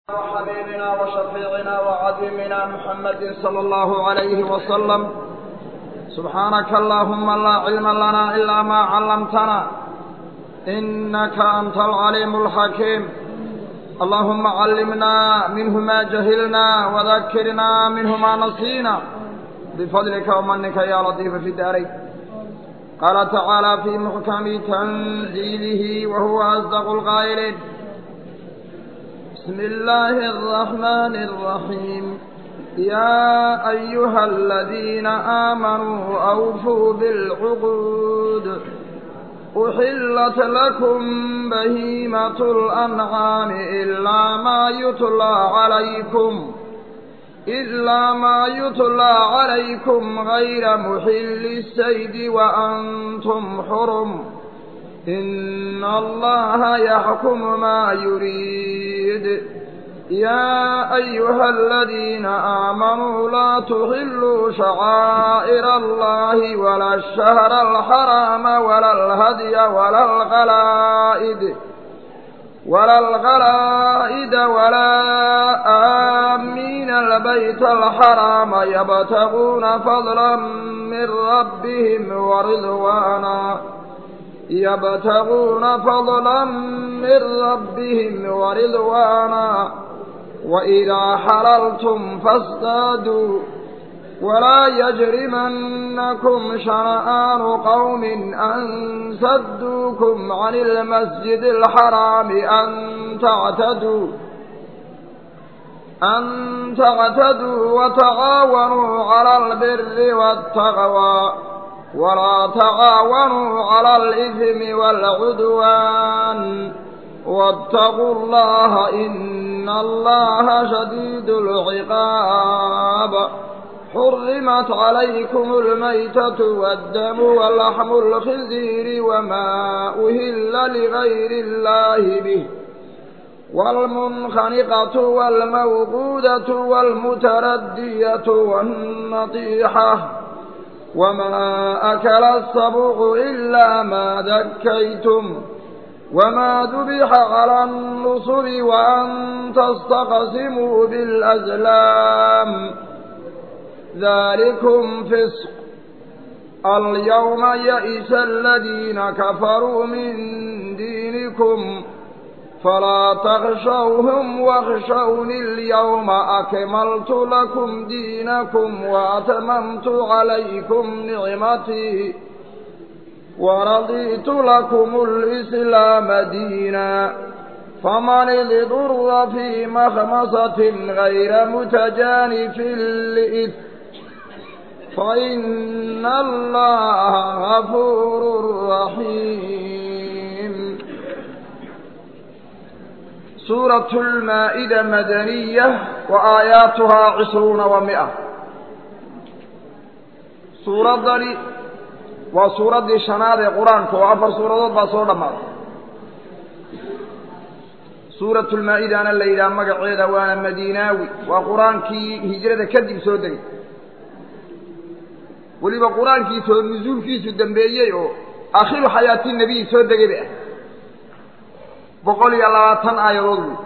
وحبيبنا وشفيعنا وعظيمنا محمد صلى الله عليه وسلم سبحانك اللهم لا علم لنا إلا ما علمتنا إنك أنت العليم الحكيم اللهم علمنا منه ما جهلنا وذكرنا منه ما نسينا بفضلك ومنك يا لطيف في الدارين قال تعالى في محكم تنزيله وهو أصدق القائلين بسم الله الرحمن الرحيم يا أيها الذين آمنوا أوفوا بالعقود أحلت لكم بهيمة الأنعام إلا ما يتلى عليكم إلا ما يتلى عليكم غير محل السيد وأنتم حرم إن الله يحكم ما يريد يا أيها الذين آمنوا لا تحلوا شعائر الله ولا الشهر الحرام ولا الهدي ولا الغلائد ولا الغلائد ولا آمين البيت الحرام يبتغون فضلا من ربهم ورضوانا يبتغون فضلا من ربهم ورضوانا وإذا حللتم فاصطادوا ولا يجرمنكم شنآن قوم أن سدوكم عن المسجد الحرام أن تعتدوا أن تعتدوا وتعاونوا على البر والتقوى ولا تعاونوا على الإثم والعدوان واتقوا الله إن الله شديد العقاب حرمت عليكم الميتة والدم ولحم الخنزير وما أهل لغير الله به والمنخنقة والموقودة والمتردية والنطيحة وما أكل السبع إلا ما ذكيتم وما ذبح على النصب وأن تستقسموا بالأزلام ذلكم فسق اليوم يئس الذين كفروا من دينكم فلا تخشوهم واخشوني اليوم أكملت لكم دينكم وأتممت عليكم نعمتي ورضيت لكم الإسلام دينا فمن اضطر في مخمصة غير متجانف لإثم فإن الله غفور رحيم سورة المائدة مدنية وآياتها عشرون ومئة سورة ذلك waa suuraddii shanaad ee qur-aanka oo afar suuradood baa soo dhammaaday suuratulmaa-idana la yidhaha magaceeda waana madiinaawi waa qur-aankii hijrada kadib soo degay weliba qur-aankiisoo nusuulkiisu dambeeyey oo aakhiru xayaati nebiyi soo degay bay ah boqol iyo labaatan aayadood wey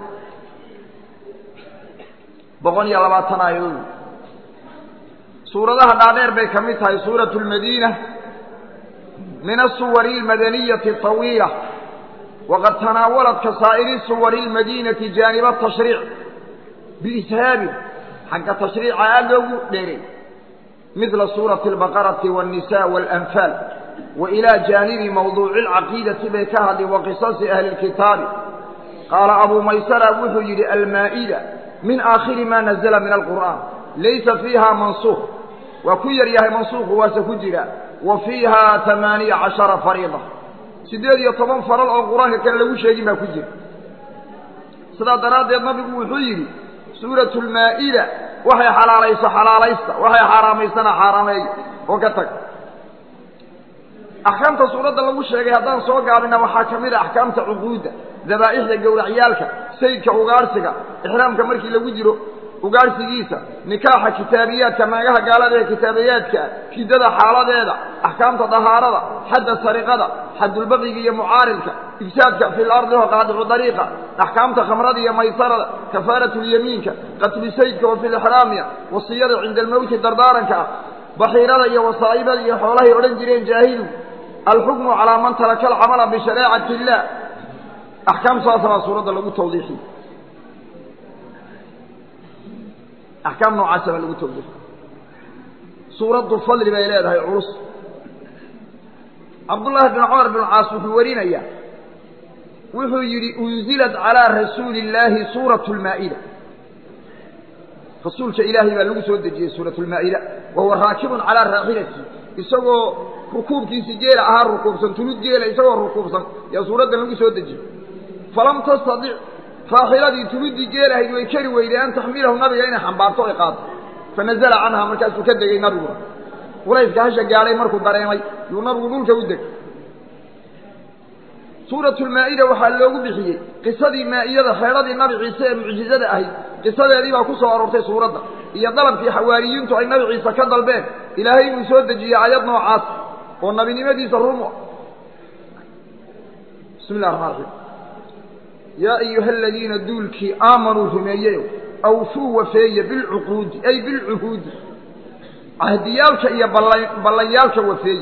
boqol iyo labaatan aayadood wey suuradaha dhaadheer bay ka mid tahay suuratu lmadiina من الصور المدنية الطويلة وقد تناولت كسائر صور المدينة جانب التشريع بإسهاب حق تشريع أدو ديري مثل سورة البقرة والنساء والأنفال وإلى جانب موضوع العقيدة بكهد وقصص أهل الكتاب قال أبو ميسر وحجر المائدة من آخر ما نزل من القرآن ليس فيها منسوخ وكير يهي منسوخ واسكجر وفيها ثمانية عشر فريضة سيديد يطبان فرال أو قرآن كان لو شيء ما كجر سيدا دراد النبي وحيري سورة المائدة وحي حلاليس حلاليس وحي حراميسنا حرامي وكتك أحكامة سورة لو شيء هذا سوى قابلنا وحاكمين أحكامة عقودة ذبائح لقول عيالك سيدك وغارسك إحرامك مركي لو جرو ugaadhsigiisa nikaaxa kitaabiyaadka naagaha gaalada ee kitaabiyaadka shidada xaaladeeda axkaamta dahaarada xadda sariqada xadulbaqiga iyo mucaaridka ifsaadka fi lardi wa qaadicu dariiqa axkaamta khamrada iyo maysarada kafaaratu lyamiinka qatlu saydka wa fi lixraamiya wasiyada cinda almowti dardaaranka ah baxiirada iyo wasaa'ibada iyo xoolahay odhan jireen jaahilu alxukmu calaa man taraka alcamala bishareecati illah axkaam saasa baa suuradda lagu tawdiixiye axkaam noocaasa baa lagu tawdiixiye suuraddu fadli bay leedahay culus cabdullaahi bin cumar bin caas wuxuu warinayaa wuxuu yidhi unzilat calaa rasuuli illaahi suuratu lmaa'ida rasuulka ilaahay baa lagu soo dejiyey suuratu lmaa'ida wa huwa raakibun calaa raaxilati isagoo rukuubkiisi geela ahaa rukuubsan tulud geela isagoo rukuubsan yaa suuraddan lagu soo dejiyey falam tastadic raaxiladii tuluddii geel ahayd way kari weyday an taxmilahu nabiga inay xambaarto ay qaado fanazala canha markaasuu ka degay nabiguna culayska hasha gaadhay markuu dareemay yuu nabigu dhulka u degay suuratu lmaa'ida waxaa loogu bixiyey qisadii maa'idada xeedhadii nabi ciise ee mucjizada ahayd qisadeedii baa ku soo aroortay suuradda iyo dalabkii xawaariyiintu ay nabi ciise ka dalbeen ilaahay inuu soo dejiyey ayad noocaas oo nabinimadiisa rumu bismi llah raxmaan raxiim yaa ayuha aladiina duulkii aamanuu rumeeyeyo awfuu wafeeye bilcuquudi ay bilcuhuudi cahdiyaalka iyo ballanyaalka wafeeye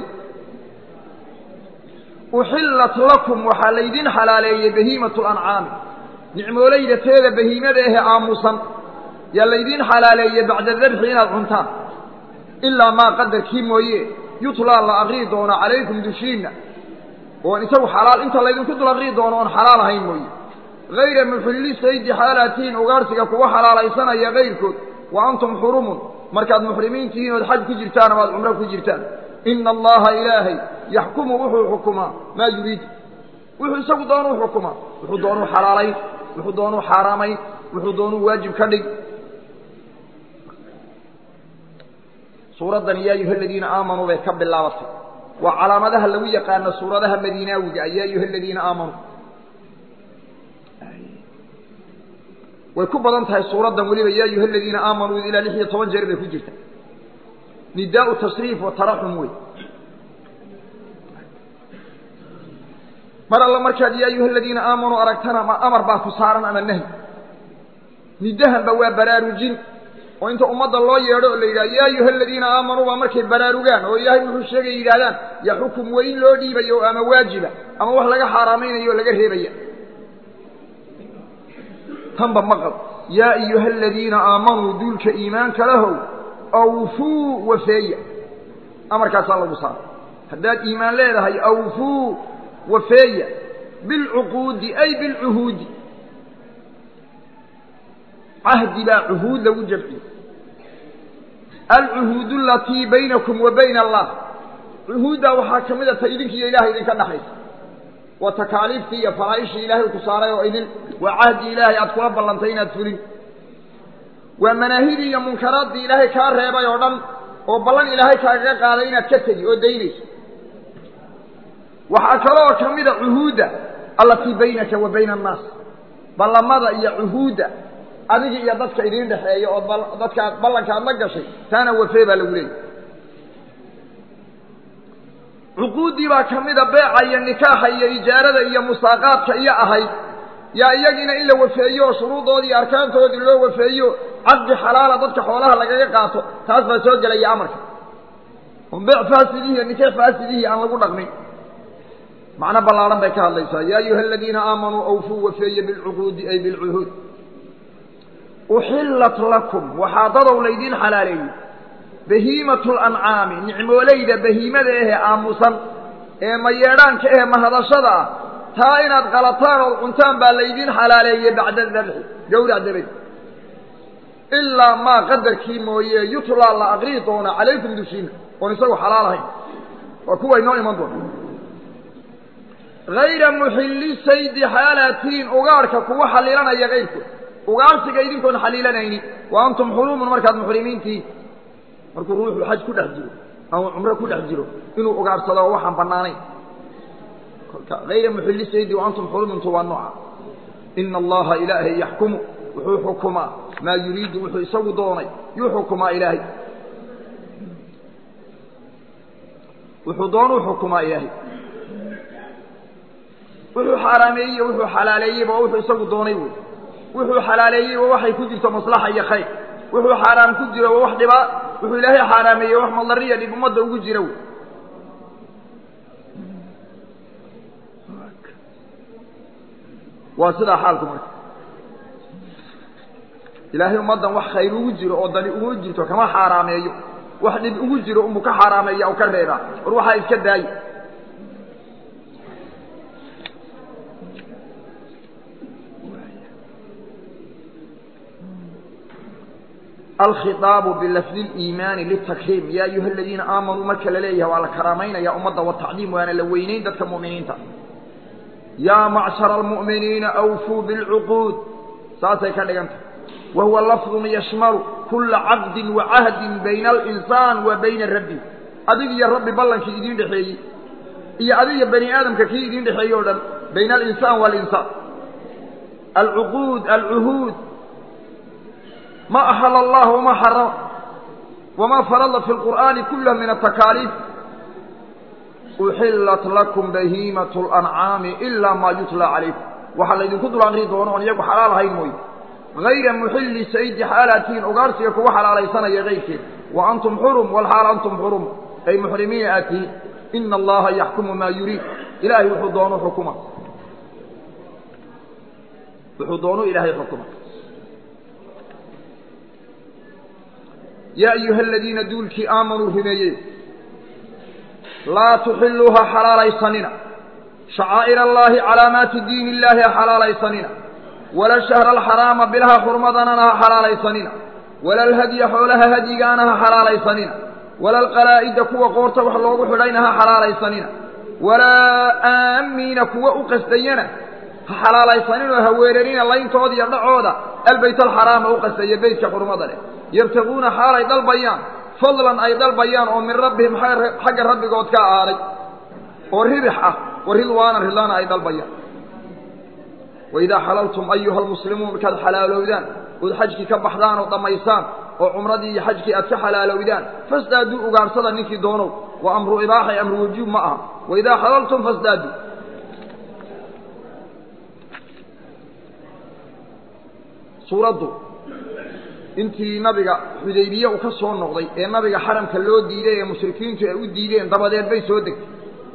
uxillat lakum waxaa laydin xalaaleeyey bahiimatu lancaami nicmoolayda teeda bahiimada ahe aamusan yaa laydin xalaaleeyey bacda dabxi inaad cuntaan ilaa maa qadarkii mooye yutlaa la aqrii doono calaykum dushiinna oon isagu xalaal inta laydinku dul aqrii doono oon xalaal ahayn mooye hayra muxilli saydi xaalaatihiin ugaarsiga kuwa xalaalaysanaya kayrkood wa antum xurumun markaad muxrimiin tihiin ood xaj ku jirtaan ama ad cumro ku jirtaan ina allaha ilaahay yaxkumu wuxuu xukumaa maa yuriid wuxuu isagu doonuu xukumaa wuxuu doonuu xalaalayn wuxuu doonuu xaaraamayn wuxuu doonuu waajib ka dhig suuraddan yaa ayuha aladiina aamanuu bay ka bilaabatay waa calaamadaha lagu yaqaano suuradaha madiinaawiga ah yaa ayuha aladiina aamanuu way ku badan tahay suuraddan weliba yaa ayuha aladiina aamanuu ilaa lix iyo toban jeer bay ku jirta nidaau tasriif wa taraxum wey mar alla markaad yaa ayuha aladiina aamanuu aragtana ma amar baa ku saaran ama nahy nidahanba waa baraarujin oo inta ummadda loo yeedho oo la yidhaha yaa ayuha aladiina aamanuu baa markay baraarugaan oo ilaahay wuxuu sheegay yidhahdaan ya xukum weyn loo dhiibayo ama waajiba ama wax laga xaaraamaynayo o laga reebaya tanba maqal yaa ayuha aladiina aamanuu duulka iimaanka lahow awfuu wafeeya amarkaasaa lagu saara haddaad iimaan leedahay awfuu wafeeya bilcuquudi ay bilcuhuudi cahdi baa cuhuud lagu jamciye alcuhuud alatii baynakum wa bayna allah cuhuuddaa waxaa ka mid a ta idinkiiyo ilahay idinka dhexaysa waa takaaliiftii iyo faraa'ishii ilaahay ku saaray oo idin waa cahdi ilaahay aad kula ballantay inaad fulin waa manaahidii iyo munkaraaddii ilaahay kaa reebay oo dhan oo ballan ilaahay kaagaga qaaday inaad ka tegi oo daynayso waxaa kaloo ka mida cuhuudda allatii baynaka wa bayna annaas ballamada iyo cuhuudda adiga iyo dadka idiin dhexeeya oo dadkaad ballankaad la gashay taana wafee baa lagu leeyay cuquuddii baa ka mida beeca iyo nikaaxa iyo ijaarada iyo musaaqaadka iyo ahayd yaa iyagiina in la wafeeyo oo shuruudoodii iyo arkaantoodii loo wafeeyo caqdi xalaala dadka xoolaha lagaga qaato taas baa soo gelaya amarka oon beec faasidihii iyo nikaax faasidihii aan lagu dhaqmin macno ballaadhan bay ka hadlaysaa yaa ayuha aladiina aamanuu awfuu wafeeye bilcuquudi ay bilcuhuud uxillat lakum waxaa dadow laydiin xalaaleeyey bahiimatu lancaami nicmoolayda bahiimada ahe aamusan ee mayeedhaanka ahe mahadashada ah taa inaad qalataan ood cuntaan baa laydiin xalaaleeyey bacda dabxi gawrac dabadi ilaa maa qadarkii mooye yutlaa la aqrii doona calaykum dushiina oon isagu xalaal ahayn waa kuwa inoo iman doona hayra muxilli saydi xaalatiin ugaadhka kuwa xaliilanaya kayrkood ugaarsiga idinkoon xaliilanaynin wa antum xuruumun markaad muxrimiintihiin markuu ruuxu xaj ku dhex jiro ama cumro ku dhex jiro inuu ugaadhsado oo waxaan bannaanayn kolka hayra muxilli saydi wa antum xuruumuntu waa nooca ina allaha ilaahay yaxkumu wuxuu xukumaa maa yuriidu wuxuu isagu doonay yuu xukumaa ilaahay wuxuu doonuu xukumaa ilaahay wuxuu xaaraameeyey wuxuu xalaaleeyeyba waa wuxuu isagu doonay wey wuxuu xalaaleeyey waa waxay ku jirto maslaxa iyo khayr wuxuu xaaraam ku jiro waa wax dhibaa wuxuu ilaahay xaaraameeyey wax madariya dhib ummadda ugu jira wey waa sidaa xaalku marka ilaahay ummaddan wax khayr ugu jiro oo dani ugu jirto kama xaaraameeyo wax dhib ugu jiro unbuu ka xaaraameeya u ka reebaa war waxaa iska daaye alkhiaabu bilafdi liimaani litakriim ya ayuha aladiina aamanuu marka la leeyahay waa la karaamaynaya ummadda watacdiim waana la weynayn dadka mu'miniinta yaa macshara almu'miniina awfuu bilcuquud saasay ka dhigantah wa huwa lafdun yashmalu kula caqdin wa cahdin bayna alinsaan wa bayna rabbi adig iyo rabbi ballankii idiin dhexeeyey iyo adiga bani aadamka kii idiin dhexeeyey o dhan bayna alinsaan waalinsaan alcuquud alcuhuud ma axala allah wama xarama wama farada fi lqur'aani kulah min atakaaliif uxillat lakum bahiimatu lancaami ilaa maa yutla calaykum waxaa laydinku dul aqri doono oon iyagu xalaal ahayn mooye hayra muxilli saydi xaalaatihiin ugaarsiga kuwa xalaalaysanaya kayrkeed wa antum xurum walxaal antum xurum ay muxrimiina aad tihiin ina allaha yaxkumu maa yuriid ilaahay wuxuu doonu xukuma wuxuu doonu ilaahay xukuma yaa ayuha aladiina duulkii aamanuu rumeeye laa tuxiluuha xalaalaysanina shacaa'ir allaahi calaamaati diin illaahi ha xalaalaysanina wala shahra alxaraama bilaha xurmadanana ha xalaalaysanina wala alhadya xoolaha hadyigaana ha xalaalaysanina wala alqalaa'ida kuwa qoorta wax loogu xidhayna ha xalaalaysanina walaa aamiina kuwa u qasdayana ha xalaalaysaninoo ha weerarina layntooda iyo dhacooda albayt alxaraama u qasdaya beytka xurmada leh yabtaguuna xaalay dalbayaan fadlan ay dalbayaan oo min rabbihim xagga rabbigood ka ahaaday oo ribix ah wa ridwaana ridlaana ay dalbayaan waidaa xalaltum ayuha almuslimuun markaad xalaalowdaan ood xajkii ka baxdaan oo dhammaysaan oo cumradii iyo xajkii aad ka xalaalowdaan fasdaaduu ugaarsada ninkii doonow waa amru ibaaxay amru wujuub ma aha waidaa xalaltum fasdaaduu suuraddu intii nabiga xudaybiye uu ka soo noqday ee nabiga xaramka loo diiday ee mushrikiintu ay u diideen dabadeed bay soo degtay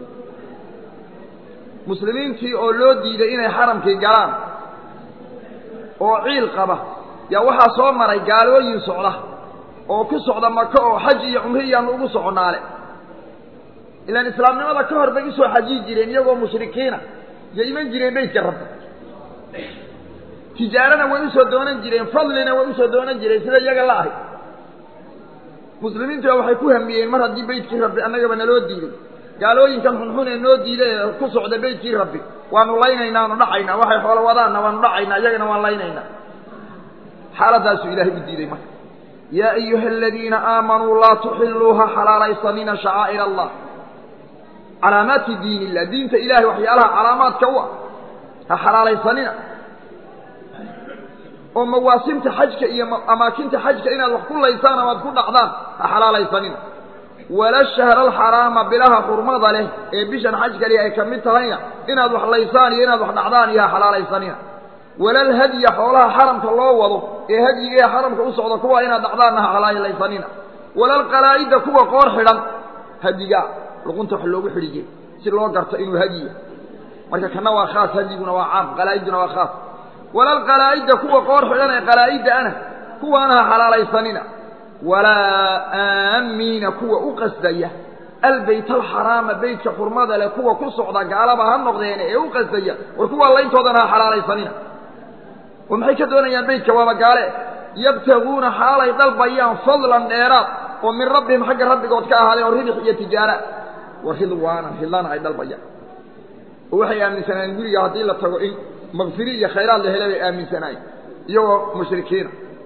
muslimiintii oo loo diiday inay xaramkii galaan oo ciil qaba yaa waxaa soo maray gaalooyin socda oo ku socda maka oo xaj iyo cumri iyaanu ugu soconaale ilaan islaamnimada ka hor bay usoo xajiyi jireen iyagoo mushrikiina iyo iman jireen beytka rabbi tijaarana way usoo doonan jireen fadlina way usoo doonan jireen sida iyaga la ahay muslimiintua waxay ku hamiyeen mar haddii beytkii rabbi annagaba naloo diiday gaalooyinkan xunxun ee noo diiday ee ku socda beytkii rabbi waanu laynaynaa anu dhacaynaa waxay xoolo wadaanna waanu dhacaynaa iyagana waan laynaynaa xaaladaasuu ilaahay u diiday marka yaa ayuha aladiina aamanuu laa tuxiluuha xalaalaysanina shacaa'ir allah calaamaati diin illah diinta ilahay waxyaalaha calaamaadka u ah ha xalaalaysanina oo mawaasimta xajka iyo amaakinta xajka inaad wax ku laysaan ama ad ku dhacdaan ha xalaalaysanina wala shahra alxaraama bilaha xurmada leh ee bishan xajka leh ay ka mid tahayna inaad wax laysaan iyo inaad wax dhacdaan iyo ha xalaalaysanina wala alhadya xoolaha xaramka loo wado ee hadyiga ee xaramka u socda kuwa inaad dhacdaanna ha xalaalaysanina wala alqalaa'ida kuwa qoor xidhan hadyigaa luqunta wax loogu xidhiye si loo garto inuu hadyiya marka kana waa khaas hadyiguna waa caam qalaa'iduna waa khaas wala alqalaa'ida kuwa qoor xidhan ee qalaa'idda ana kuwaana ha xalaalaysanina walaa aamiina kuwa u qasdaya albayt alxaraama beytka xurmada leh kuwa ku socda gaalaba ha noqdeene ee u qasdaya war kuwaa layntoodana ha xalaalaysanina oo maxay ka doonayaan beytka waaba gaale yabtaguuna xaalay dalbayaan fadlan dheeraad oo min rabbihim xagga rabbigood ka ahaaday oo ridix iyo tijaara war ridwaana ridlaana ay dalbayaan oo waxay aaminsanayeen guriga haddii la tago in makfiri iyo khayraad la hele bay aaminsanaayeen iyagoo mushrikiina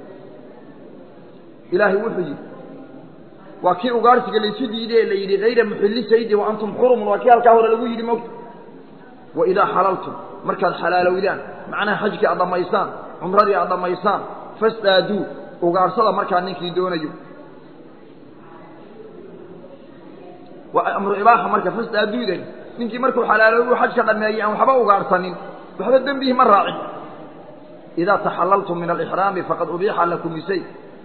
ilaahay wuxuu yidhi waa kii ugaarsiga laysu diiday ee la yidhi hayra muxilli saydi wa antum xurumun waa kii halkaa hore lagu yidhi mogta wa idaa xalaltum markaad xalaalowdaan macnaha xajkii aad dhammaysaan cumradii aad dhammaysaan fastaaduu ugaadhsada markaa ninkii doonayo waa amru ibaaxa marka fastaaduudan ninkii markuu xalaaloobu xajka dhameeyey aan waxba ugaadhsanin waxba dembihi ma raacin idaa taxalaltum min alixraami faqad ubiixa lakum isay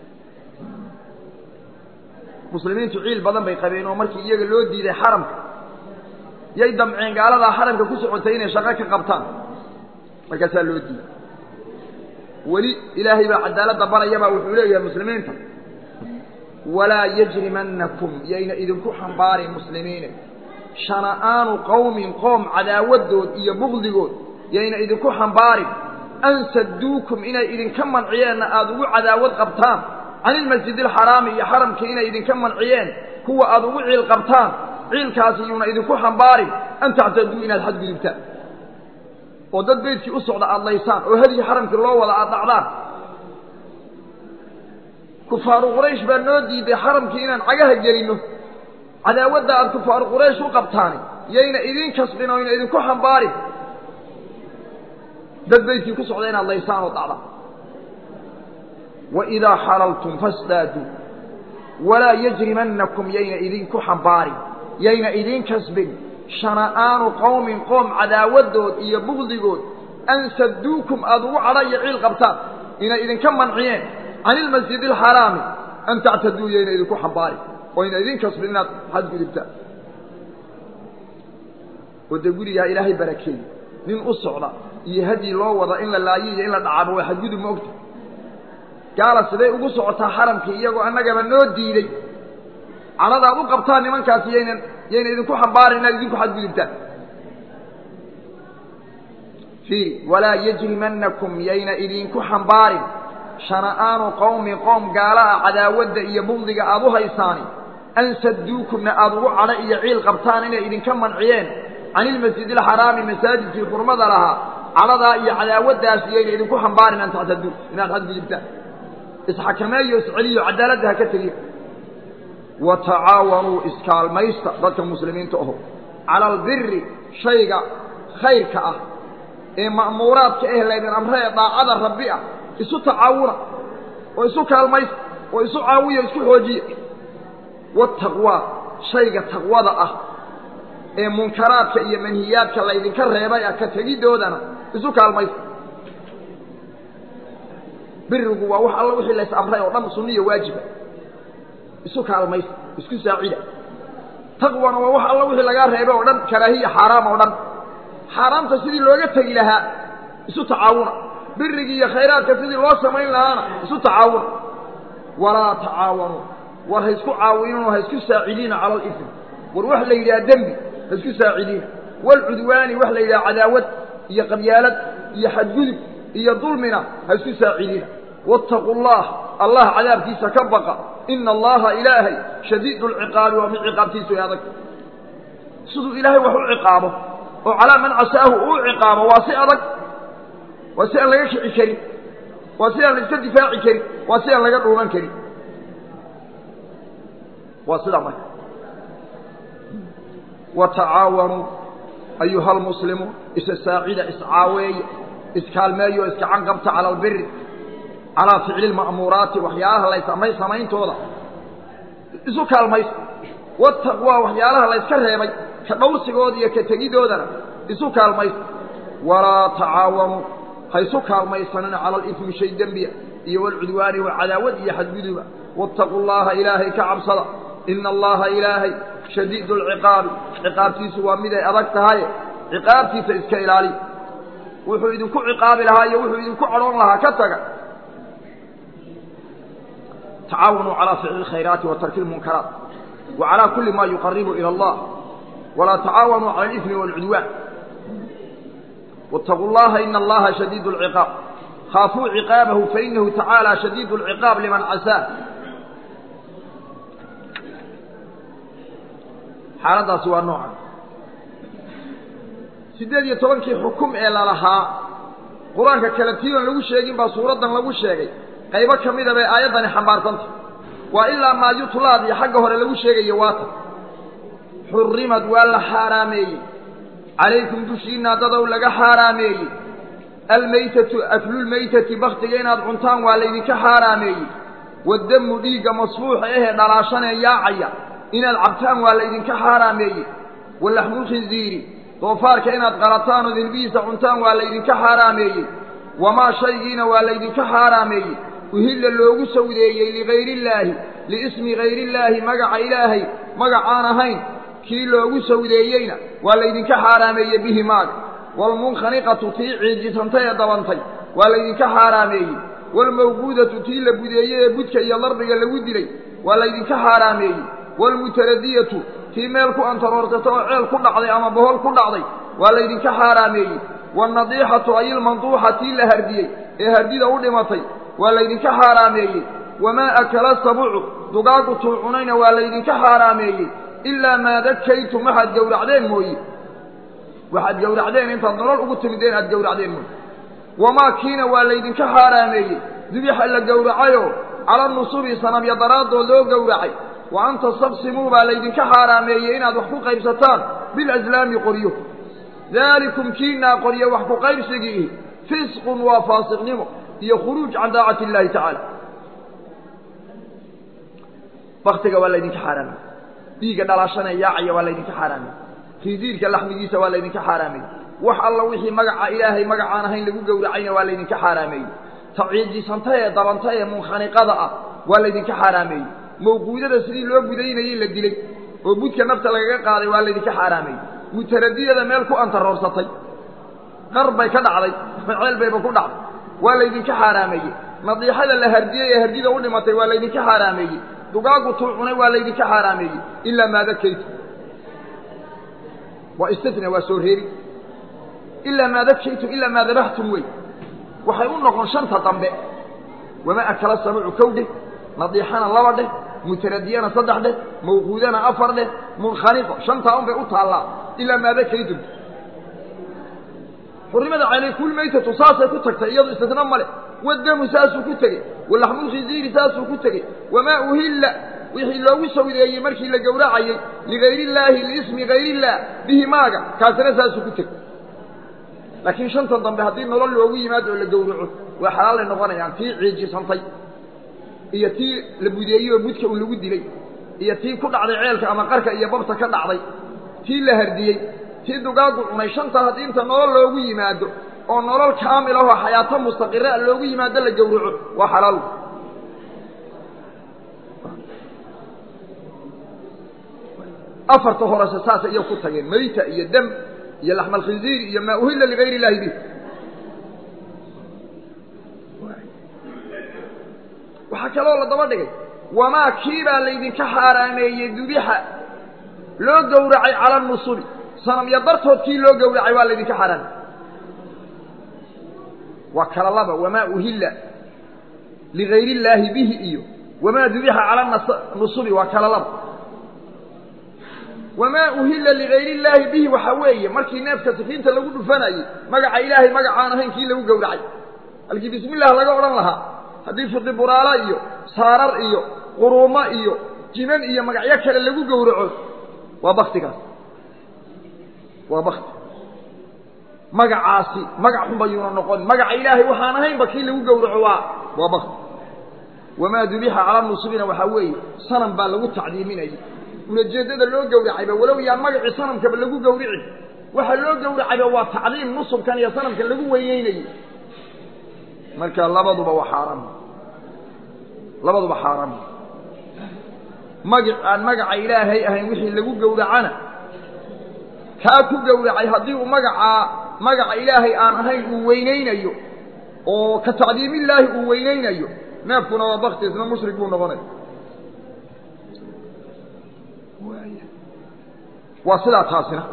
muslimiintu ciil badan bay qabeen oo markii iyaga loo diiday xaramka yay damceen gaaladaa xaramka ku socotay inay shaqo ka qabtaan markaasaa loo diiday weli ilaahay baa cadaaladda barayabaa wuxuu leeyahay muslimiinta walaa yajrimannakum yayna idinku xambaarin muslimiine shana'aanu qowmin qoom cadaawadood iyo bugdigood yayna idinku xambaarin an sadduukum inay idinka manciyeenna aada ugu cadaawad qabtaan can ilmasjid alxaraami iyo xaramkii inay idinka manciyeen kuwa aada ugu ciil qabtaan ciilkaasi yuuna idinku xambaarin an tactaduu inaad xadgudubtaan oo dad beydkii u socda aada laysaan oo hadyii xaramkii loo wada aada dhacdaan kufaaru quraysh baa noo diiday xaramkii inaan cagaha gelinno cadaawadda aada kufaaru quraysh u qabtaani yayna idin kasbin oo yna idinku xambaarin dad beydkii ku socda inaad laysaan oo dhacdaan waidaa xalaltum fastaaduu walaa yajrimannakum yayna idinku xambaarin yayna idin kasbin shana'aanu qowmin qoom cadaawadood iyo bugdigood an sadduukum aada ugu cadha iyo ciil qabtaan inay idinka manciyeen can ilmasjid alxaraami an tactaduu yayna idinku xambaarin oo yna idin kasbin inaad xadgudubtaan oo dee gurigaa ilaahay barakeeyey nin u socda iyo hadyi loo wada in la laayo iyo in la dhacaabo waa xadgudub ma ogta gaala siday ugu socotaa xaramkii iyagoo annagaba noo diiday cadhada ad u qabtaan nimankaasi yaynan yayna idinku xambaarin inaad idinku xadgudubtaan fiiri walaa yajrimannakum yayna idinku xambaarin shana'aanu qowmin qoom gaala ah cadaawadda iyo bugdiga aada u haysaani an sadduukumna aada ugu cadho iyo ciil qabtaan inay idinka manciyeen can ilmasjid alxaraami masaajidkii xurmada lahaa cadhadaa iyo cadaawaddaasi yayna idinku xambaarin an tactaduu inaad xadgudubtaan isxakameeyo isceliyo cadaaladda ha ka tegiyo wa tacaawanuu iskaalmaysta dadka muslimiinta aho cala albiri shayga khayrka ah ee ma'muuraadka eh laydin amre ee daacada rabbi ah isu tacaawuna oo isu kaalmaysta oo isu caawiya isku xoojiya wataqwaa shayga taqwada ah ee munkaraadka iyo manhiyaadka laydinka reebay ah ka tegiddoodana isu kaalmaysta birigu waa wax alla wixii lays amray oo dhan sunniya waajiba isu kaalmaysta isku saacida taqwana waa wax alla wixii lagaa reebay oo dhan karaahiya xaaraam oo dhan xaaraamta sidii looga tegi lahaa isu tacaawuna birigii iyo khayraadka sidii loo samayn lahaana isu tacaawuna walaa tacaawanuu war ha isku caawinino ha isku saacidiina cala alifm war wax la yidhaha dembi ha isku saacidiina walcudwaani wax la yidhaha cadaawad iyo qabyaalad iyo xadgudub iyo dulmina ha isku saacidiina waataquu allah allah cadaabkiisa ka baqa ina allaha ilaahay shadiidu lciqaabi waa mid ciqaabtiisu ay adag siduu ilaahay wax u ciqaabo oo calaa man casaahu uu ciqaabo waa si adag waa si aan laga kici karin waa si aan la iska difaaci karin waa si aan laga dhuuman karin waa sidaa marka watacaawanuu ayuha almuslimuun isa saacida iscaaweeya iskaalmeeyo iskacan qabta cala albiri calaa ficli lma'muuraati waxyaalaha laysamay samayntooda isu kaalmaysta wataqwaa waxyaalaha layska reebay ka dhowsigooda iyo ka tegidoodana isu kaalmaysta walaa tacaawanuu ha isu kaalmaysanina cala alifmi shay dembiya iyo walcudwaani wa cadaawad iyo xadguduba waataquu llaha ilaahay ka cabsada ina allaha ilaahay shadiidu alciqaabi ciqaabtiisu waa miday adag tahaye ciqaabtiisa iska ilaaliya wuxuu idinku ciqaabi lahaa iyo wuxuu idinku cadhoon lahaa ka taga tacaawanuu calaa ficli اlkhayraati wa tarki اlmunkaraat wa calaa kuli ma yuqaribu ilى allah walaa tacaawanuu cala alifmi wاlcudwaan wاtaquu llaha ina allaha shadiid اlciqaab khaafuu ciqaabahu fainahu tacaala shadiid اlciqaab liman casaa xaaladdaasi waa noocan siddeed iyo tobankii xukum ee lalahaa qur-aanka kale tiiban lagu sheegin baa suuraddan lagu sheegay qaybo ka mida bay aayaddani xambaarsantah waa ilaa maa yutlaad iyo xagga hore lagu sheegayo waata xurrimad waa la xaaraameeyey calaykum dushiinna dadow laga xaaraameeyey almaytatu aklulmaytati baktiga inaad cuntaan waa laydinka xaaraameeyey waddamu dhiigga masfuuxa ahee dhalaashanee yaacaya inaad cabtaan waa laydinka xaaraameeyey walaxmulkhinziiri doofaarka inaad qalataan oo dilbihiisa cuntaan waa laydinka xaaraameeyey wamaa shaygiina waa laydinka xaaraameeyey uhilla loogu sawdeeyey ligayriillaahi liismi gayrillaahi magaca ilaahay magacaan ahayn kii loogu sawdeeyeyna waa laydinka xaaraameeyey bihi maaga waalmunkhaniqatu tii ciijisantay ee dabantay waa laydinka xaaraameeyey waalmawquudatu tii la budeeyey ee budka iyo darbiga lagu dilay waa laydinka xaaraameeyey waalmutaradiyatu tii meel ku antaroortata oo ceel ku dhacday ama bohol ku dhacday waa laydinka xaaraameeyey waalnadiixatu ay ilmanduuxa tii la hardiyey ee hardida u dhimatay waa laydinka xaaraameeyey wamaa akala sabucu dugaagu tuu cunayna waa laydinka xaaraameeyey ilaa maa dakaytum waxaad gowracdeen mooye waxaad gowracdeen intaad nolol ugu timideen aad gowracdeen mooye wamaa kiina waa laydinka xaaraameeyey dubixa la gowracayoo cala nusubi sanabya daraaddood loo gowracay wa an tastabsimuu baa laydinka xaaraameeyey inaad wax ku qaybsataan bilaslaami qoryo daalikum kiinaa qoryo wax ku qaybsigiihi fisqun waa faasiqnimo iyo khuruuj can daacati illaahi tacaala baktiga waa laydinka xaaraamey dhiigga dhalaashana yaacaya waa laydinka xaaraamey khinsiirka laxmigiisa waa laydinka xaaraamey wax alla wixii magaca ilaahay magacaan ahayn lagu gowracayna waa laydinka xaaraameeyey taciijisanta ee dabanta ee munkhaniqada ah waa laydinka xaaraameeyey mawquudada sidii loo budaynayey la dilay oo budka nafta lagaga qaaday waa laydinka xaaraameeyey mutaradiyada meel ku antaroorsatay qar bay ka dhacday ceel bayba ku dhacday waa laydinka xaaraameeyey nadiixada la hardiyey ee hardida u dhimatay waa laydinka xaaraameeyey dugaagu tuu cunay waa laydinka xaaraameeyey ilaa maa dakaytu waa istina waa soo reeri ilaa maa dakaytu ilaa maa dabaxtum wey waxay u noqon shanta dambe wama akala sabucu kow dheh nadiixana laba dheh mutaradiyana saddex dheh mawquudana afar dheh munkhaniqo shantaa un bay u taallaa ilaa maa dakaytum xurrimada calaykulmaytatu saasay ku tagtay iyadu istisna male wadamu saasuu ku tegey walaxmulkhinziiri saasuu ku tegey wamaa uhilla wixii loogu sawdeeyey markii la gowracayey ligayriillaahi liismi gayrillaah bihi maaga kaasina saasuu ku tegey laakiin shantan dambe haddii nolol loogu yimaado oo la gowraco waa xalaalay noqonayaan tii ciijisantay iyo tii la budeeyey oo budka un lagu dilay iyo tii ku dhacday ceelka ama qarka iyo babta ka dhacday tii la hardiyey tii dugaagu cunay shantaa haddii inta nolol loogu yimaado oo nolol kaamil ahoo xayaato mustaqira loogu yimaado la gowraco waa xalaal afarta horese saasay iyo ku tageen mayta iyo dam iyo laxma alkhinziir iyo maa uhilla ligayr illaahi bih waxaa kaloo la daba dhigay wamaa kiibaa laydinka xaaraameeyey dubixa loo gowracay cala nusubi sanamyo dartood kii loo gowracay waa laydinka xaaraamey waa kala laba wamaa uhilla ligayr illaahi bihi iyo wamaa dubixa cala nusubi waa kala laba wamaa uhilla ligayr illaahi bihi waxaa weeye markii neefka sikiinta lagu dhufanayey magaca ilaahay magacaan ahayn kii lagu gowracay halkii bismi illah laga odhan lahaa haddii fiqi buraala iyo saarar iyo quruumo iyo jiman iyo magacyo kale lagu gowraco waa baktigaas waa bakti magacaasi magac xun bayuuna noqon magaca ilaahay waxaan ahaynba kii lagu gowraco waa waa bakti wamaa dubixa cala nusubina waxaa weeye sanam baa lagu tacdiiminayay ulajeeddada loo gowracayba walow yaan magacii sanamkaba lagu gowrici waxa loo gowracayba waa tacdiim nusubkan iyo sanamkan lagu weyneynayey marka labaduba waa xaaraam labaduba xaaraam magac aan magaca ilaahay ahayn wixii lagu gowracana kaa ku gowracay haddii uu magacaa magaca ilaahay aan ahayn uu weyneynayo oo ka tacdiimillaahi uu weyneynayo neefkuna waa bakti isna mushrik buu noqonaya waa sidaa taasina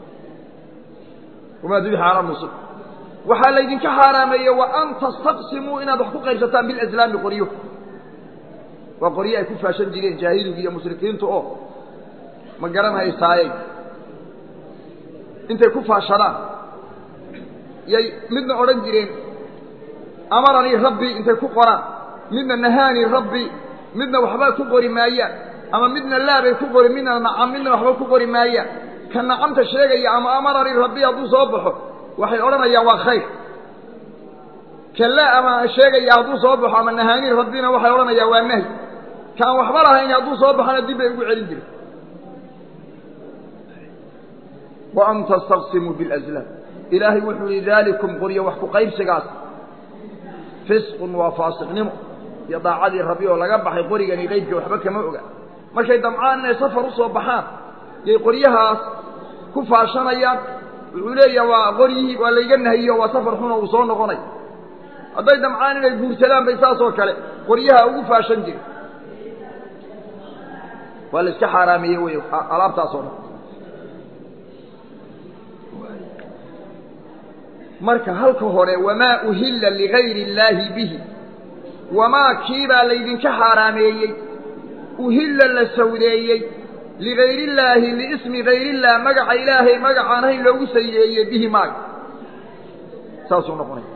wamaa dubixa cala nusub waxaa laydinka xaaraameeye wa an tastaqsimuu inaad wax ku qaybsataan bilaslaami qoryo waa qoryo ay ku faashan jireen jaahiligu iyo mushrikiintu oo ma garan haysaayey intay ku faashadaan yay midna odhan jireen amaranii rabbii intay ku qoraan midna nahaanii rabbii midna waxba ku qori maayaan ama midna laabay ku qori midna nacam midna waxba ku qori maayaan ka nacamta sheegaya ama amaranii rabbii hadduu soo baxo waxay odhanayaan waa khayr kalla ama sheegaya hadduu soo baxo ama nahaani rabbina waxay odhanayaa waa nahy kaan waxba lahayn hadduu soo baxona dib bay ugu celin jiray wa an tastaqsimuu biاlazlaam ilaahay wuxuu yihi daalikum qoryo wax ku qaybsigaas fisqun waa faasiqnimo iyo daacadii rabbi oo laga baxay qorigani qeybka waxba kama oga markay damcaan inay safar u soo baxaan yay qoryahaas ku faashanayaan wuxuu leeyaha waa qoryihii waa layga nahiyo waa safar xuna uu soo noqonay hadday damcaan inay guursadaan bay saas oo kale qoryaha ugu faashan jiri waa la iska xaaraameeye wey alaabtaas oo dhan marka halka hore wamaa uhilla ligayri illaahi bihi wamaa kiibaa laydinka xaaraameeyey uhilla la sawdeeyey ligayr illaahi liismi gayrillah magaca ilaahay magacaan hayn loogu saydeeyey bihi maaga saasuu noqonaya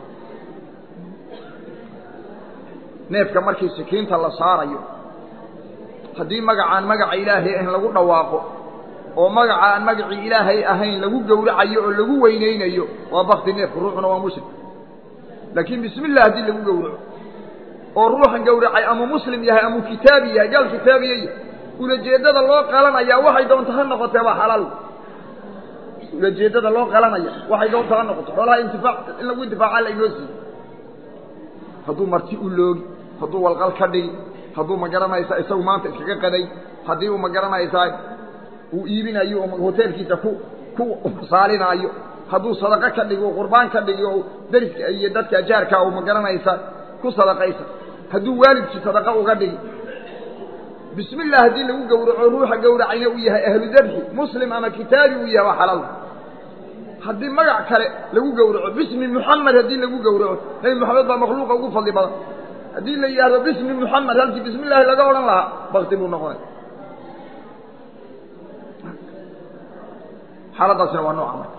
neefka markii sikiinta la saarayo haddii magacaan magaca ilaahay ahayn lagu dhawaaqo oo magaca aan magacii ilaahay ahayn lagu gowracayo oo lagu weynaynayo waa bakti neefku ruuxuna waa muslim laakiin bismi illah haddii lagu gowraco oo ruuxan gowracay ama muslim yahay ama kitaabi yahay gaal kitaabiya yahay ulajeeddada loo qalanayaa waxay doonta ha noqotee waa xalaal ulajeeddada loo qalanaya waxay doonta ha noqoto xoolaha intifaac in lagu intifaaca la inoo siiyo hadduu marti u loogi hadduu walqal ka dhigi hadduu ma garanaysaa isagu maanta iskaga qaday haddii uu ma garanaysaa uu iibinayo oo hoteelkiisa ku ku saalinaayo hadduu sadaqo ka dhigi oo qurbaan ka dhigi oo dariska iyo dadka ajaarkaa uu ma garanaysa ku sadaqaysa hadduu waalidkii sadaqa uga dhigi bismi illah haddii lagu gowraco ruuxa gowracayna uu yahay ahlu dabxi muslim ama kitaabi uu yahay waa xalaal haddii magac kale lagu gowraco bismi muxamed haddii lagu gowraco nebi moxamed baa makhluuqa ugu fadli badan haddii la yidhaahdo bismi muxamed halkii bismi illaahi laga odhan lahaa bakti buu noqonay xaaladaasina waa nooca marka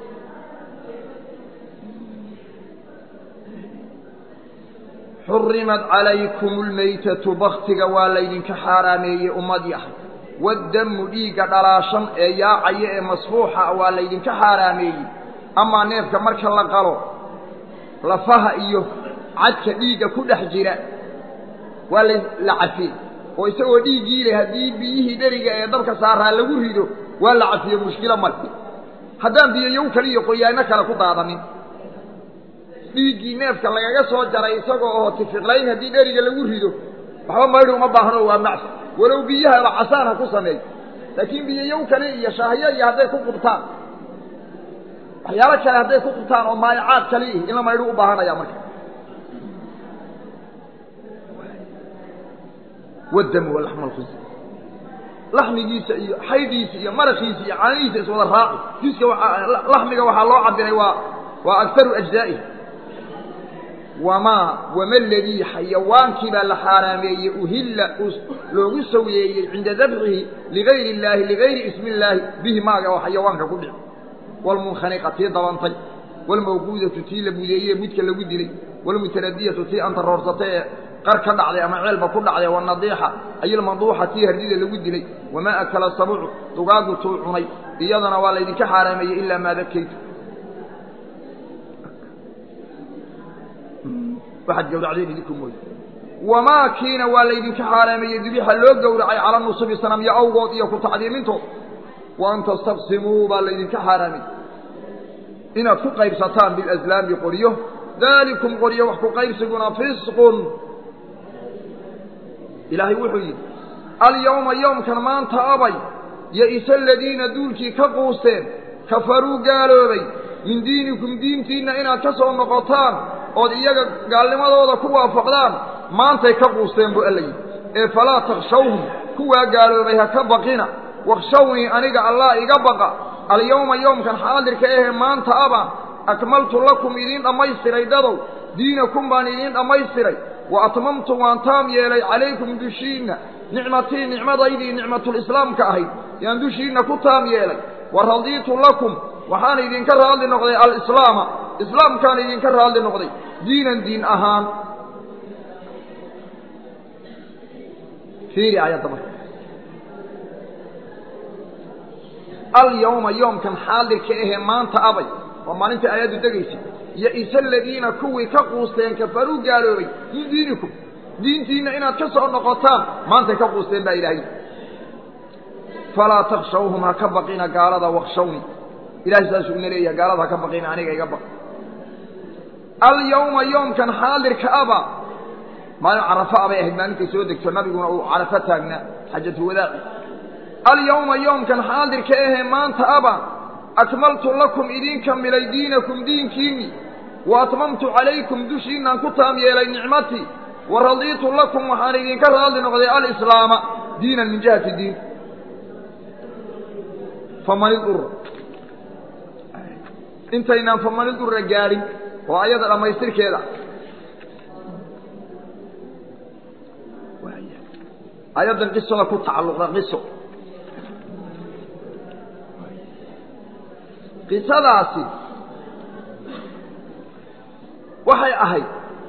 xurimat calaykum lmaytatu baktiga waa laydinka xaaraameeyey ummadii ahay waddamu dhiigga dhalaashan ee yaacaya ee masfuuxa waa laydinka xaaraameeyey amaa neefka marka la qalo lafaha iyo cadka dhiigga ku dhex jira waa la cafiyey oo isagoo dhiiggii leh haddii biyihii dheriga ee dabka saaraa lagu rido waa la cafiyo mushkilo male haddaan biyoyow kale iyo qoyaano kale ku daadanin dhiiggii neefka lagaga soo jaray isagoo oo tifiqlayn haddii dheriga lagu rido waxba maydhi uma baahno waa macsi walow biyahaba casaan ha ku sameeyo laakiin biyoyow kale iyo shaahyo iyo hadday ku qubtaan waxyaalo kale hadday ku qubtaan oo maayacaad kale ihi in la maydhu u baahanaya marka wadamu walaxma alkhinsi laxmigiisa iyo xaydhiisa iyo marakiisa iyo caanihiisa iswada raaci jiska waaa laxmiga waxaa loo cabiray waa waa agaru ajzaa'ihi wamaa wama ladii xayawaankii baa la xaaraameeyey uhilla loogu saweeyey cinda dabxihi ligayri illaahi ligayri ismi illaahi bihi maaga oo xayawaanka ku dhici waalmunkhaniqa tii dabantay waalmawquudatu tii la budeeyey mudka lagu dilay waalmutaradiyatu tii antaroorsatay ee qar ka dhacday ama ceelba ku dhacday wanadiixa ayilmanduuxa tii hardida lagu dilay wamaa akala sabucu dugaagu tuu cunay iyadana waa laydinka xaaraameeyey ilaa maa dakaytu waxaad gawracdeen idinku mooye wamaa kiina waa laydinka xaaraameeyey dibixa loo gowracay cala nusubi sanamyo awgood iyo ku tacdiimintood wa an tastaqsimuu baa laydinka xaaraamiyey inaad ku qaybsataan bilaslaami qoryo daalikum qoryo wax ku qaybsiguna fisqun ilaahay wuxuu yidhi alyawma yowmkan maanta abay ya-isa aladiina duulkii ka quusteen kafaruu gaaloobay min diinikum diintiinna inaad ka soo noqotaan ood iyaga gaalnimadooda ku waafaqdaan maantay ka quusteen buu alla yidhi ee falaa takshawhum kuwaa gaaloobay ha ka baqina wakshawnii aniga allah iga baqa alyawma yowmkan xaadirka ahee maanta aba akmaltu lakum idiin dhammaystiray dadow diinakum baan idiin dhammaystiray wa atmamtu waan taam yeelay calaykum dushiinna nicmatii nicmadaydii nicmatulislaamka ahayd yaan dushiinna ku taam yeelay wa radiitu lakum waxaan idinka raadli noqday alislaama islaamkaan idinka raadli noqday diinan diin ahaan fiiri aayadda marka alyawma yoomkan xaadirka ahee maanta abay waa maalintai aayaddu degaysay ya-isa aladiina kuwii ka quusteen kafaruu gaaloobay min diinikum diintiinna inaad ka soo noqotaan maantay ka quusteen baa ilaahay falaa takshawhum ha ka baqina gaalada wakshawni ilahay saasuu ina leeyahay gaalada ha ka baqina aniga iga baq alyawma yoomkan xaadirka aba maalin carafa abay ahayd maalintay soo degto nabiguna uu carafo taagnaa xajatu wadaaci alyawma yoomkan xaadirka ahee maanta aba akmaltu lakum idin kamilay diinakum diinkiinni wa atmamtu calaykum dushiinaan ku taam yeelay nicmatii wa radiitu lakum waxaan idinka raadli noqday alislaama diinan min jihati diin faman idura intaynaan faman idura gaadhin oo ayada dhammaystirkeeda ayaddan qisada ku tacalluqda qiso qisadaasi waxay ahayd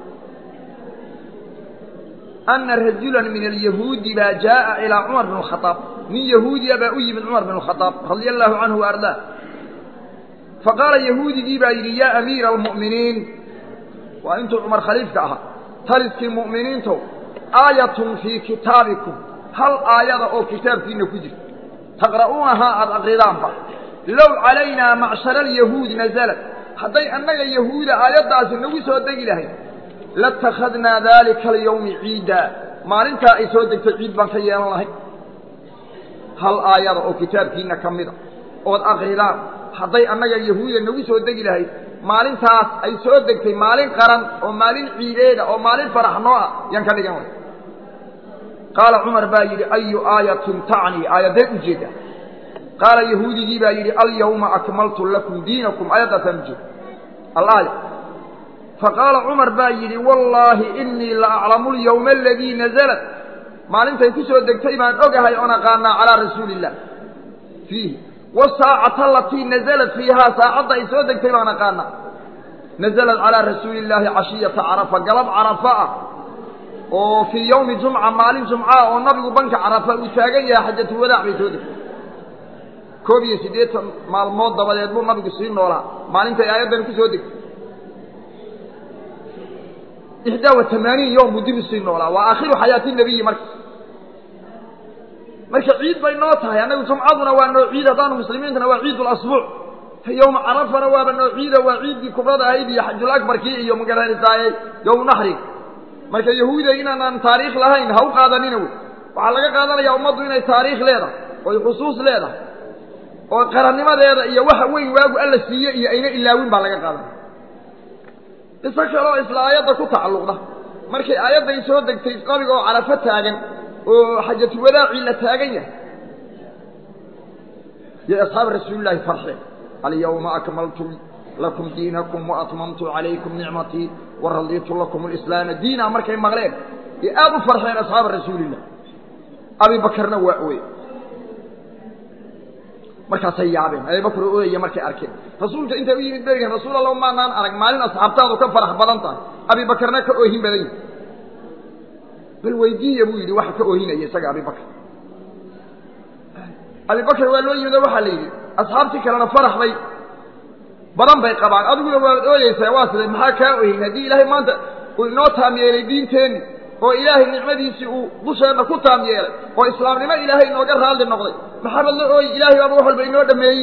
ana rajula min alyahuudi baa jaaءa ilىa cumar bn الkhaaab nin yahuudiya baa u yimid cumar bn الkhaaab radia allahu canhu wa ardaa faqaala yahuudigii baa yidhi yaa amiira almu'miniin waa intuu cumar khaliifka ahaa taliskii mu'miniintow aayatun fii kitaabikum hal aayada oo kitaabkiina ku jirta taqra'uunahaa aada aqridaanba low calaynaa macshara alyahuud nasalat hadday annaga yahuuda aayaddaasi nagu soo degi lahayd latakhadnaa daalika alyawmi ciidaa maalintaa ay soo degto ciid baan ka yeelan lahayd hal aayada oo kitaabkiina ka mida ood aqridaan hadday annaga yahuuda nagu soo degi lahayd maalintaas ay soo degtay maalin qaran oo maalin ciideeda oo maalin farax noo ah yaan ka dhigan lahay qaala cumar baa yidhi ayu aayatin tacnii aayadee ujeeda qaala yahuudigii baa yidhi alyawma akmaltu lakum diinakum aayaddaasaan ujeeda alaaya faqaala cumar baa yidhi wallaahi inii la aclamu lyawma aladii nazalat maalintay ku soo degtay baan ogahay oon aqaanaa calaa rasuuli illah fiihi wasaacata alatii nazalat fiihaa saacadda ay soo degtay baan aqaanaa nazalat calaa rasuuli illaahi cashiyata carafa galab carafa ah oo fii yowmi jumca maalin jumcaa oo nabigu banka carafa uu taagan yahay xajatulwadaac bay soo degtay koob iyo siddeetan maalmood dabadeed buu nabigu sii noolaa maalintay aayaddani ku soo degtay ixdaa wa tamaaniin yowm buu dib usii noolaa waa aakhiru xayaati nebiyi marka marka ciid bay noo tahay annagu jumcaduna waa noo ciid haddaanu muslimiintana waa ciid lasbuuc yowma carafana waaba noo ciida waa ciiddii kubrada ahayd iyo xajul akbarkii iyo magaranitaayey yowmu naxrig marka yahuudiya inaanaan taariikh lahayn ha u qaadanina wey waxaa laga qaadanayaa ummaddu inay taariikh leedahay oy xusuus leedahay oo qarannimadeeda iyo waxa weyn waagu alla siiye iyo ayna ilaawin baa laga qaadanaya qiso kaloo isla aayadda ku tacalluqda markay aayadday soo degtay nabiga oo carafo taagan oo xajatulwadaaci la taagan yahay yo asxaab rasuulillaahi farxeen alyawma akmaltu lakum diinakum waatmamtu calaykum nicmatii waradiitu lakum alislaama diina markay maqleen ee aada u farxeen asxaaba rasuulillah abi bakarna waa oye markaasay yaabeen abibakr oo oyaya markay arkeen rasuulka intay u yimid berigan rasuul alla maanaan arag maalin asxaabtaadu ka farax badan tahay abi bakarna ka oohin badan yihi bal weydiiya buu yidhi waxa ka oohinaya isaga abibakr abibakr waa loo yimid oo waxaa la yidhi asxaabtii kalena farax bay badan bay qabaan adiguna waad ooyeysaa waa siday maxaa kaa ohin haddii ilaahay maanta uu inoo taam yeelay diinteenni oo ilaahay nicmadiisii uu dusheenna ku taam yeelay oo islaamnimo ilaahay inooga raalli noqday maxaabad la ooyi ilaahay baaba wax walba inoo dhameeyey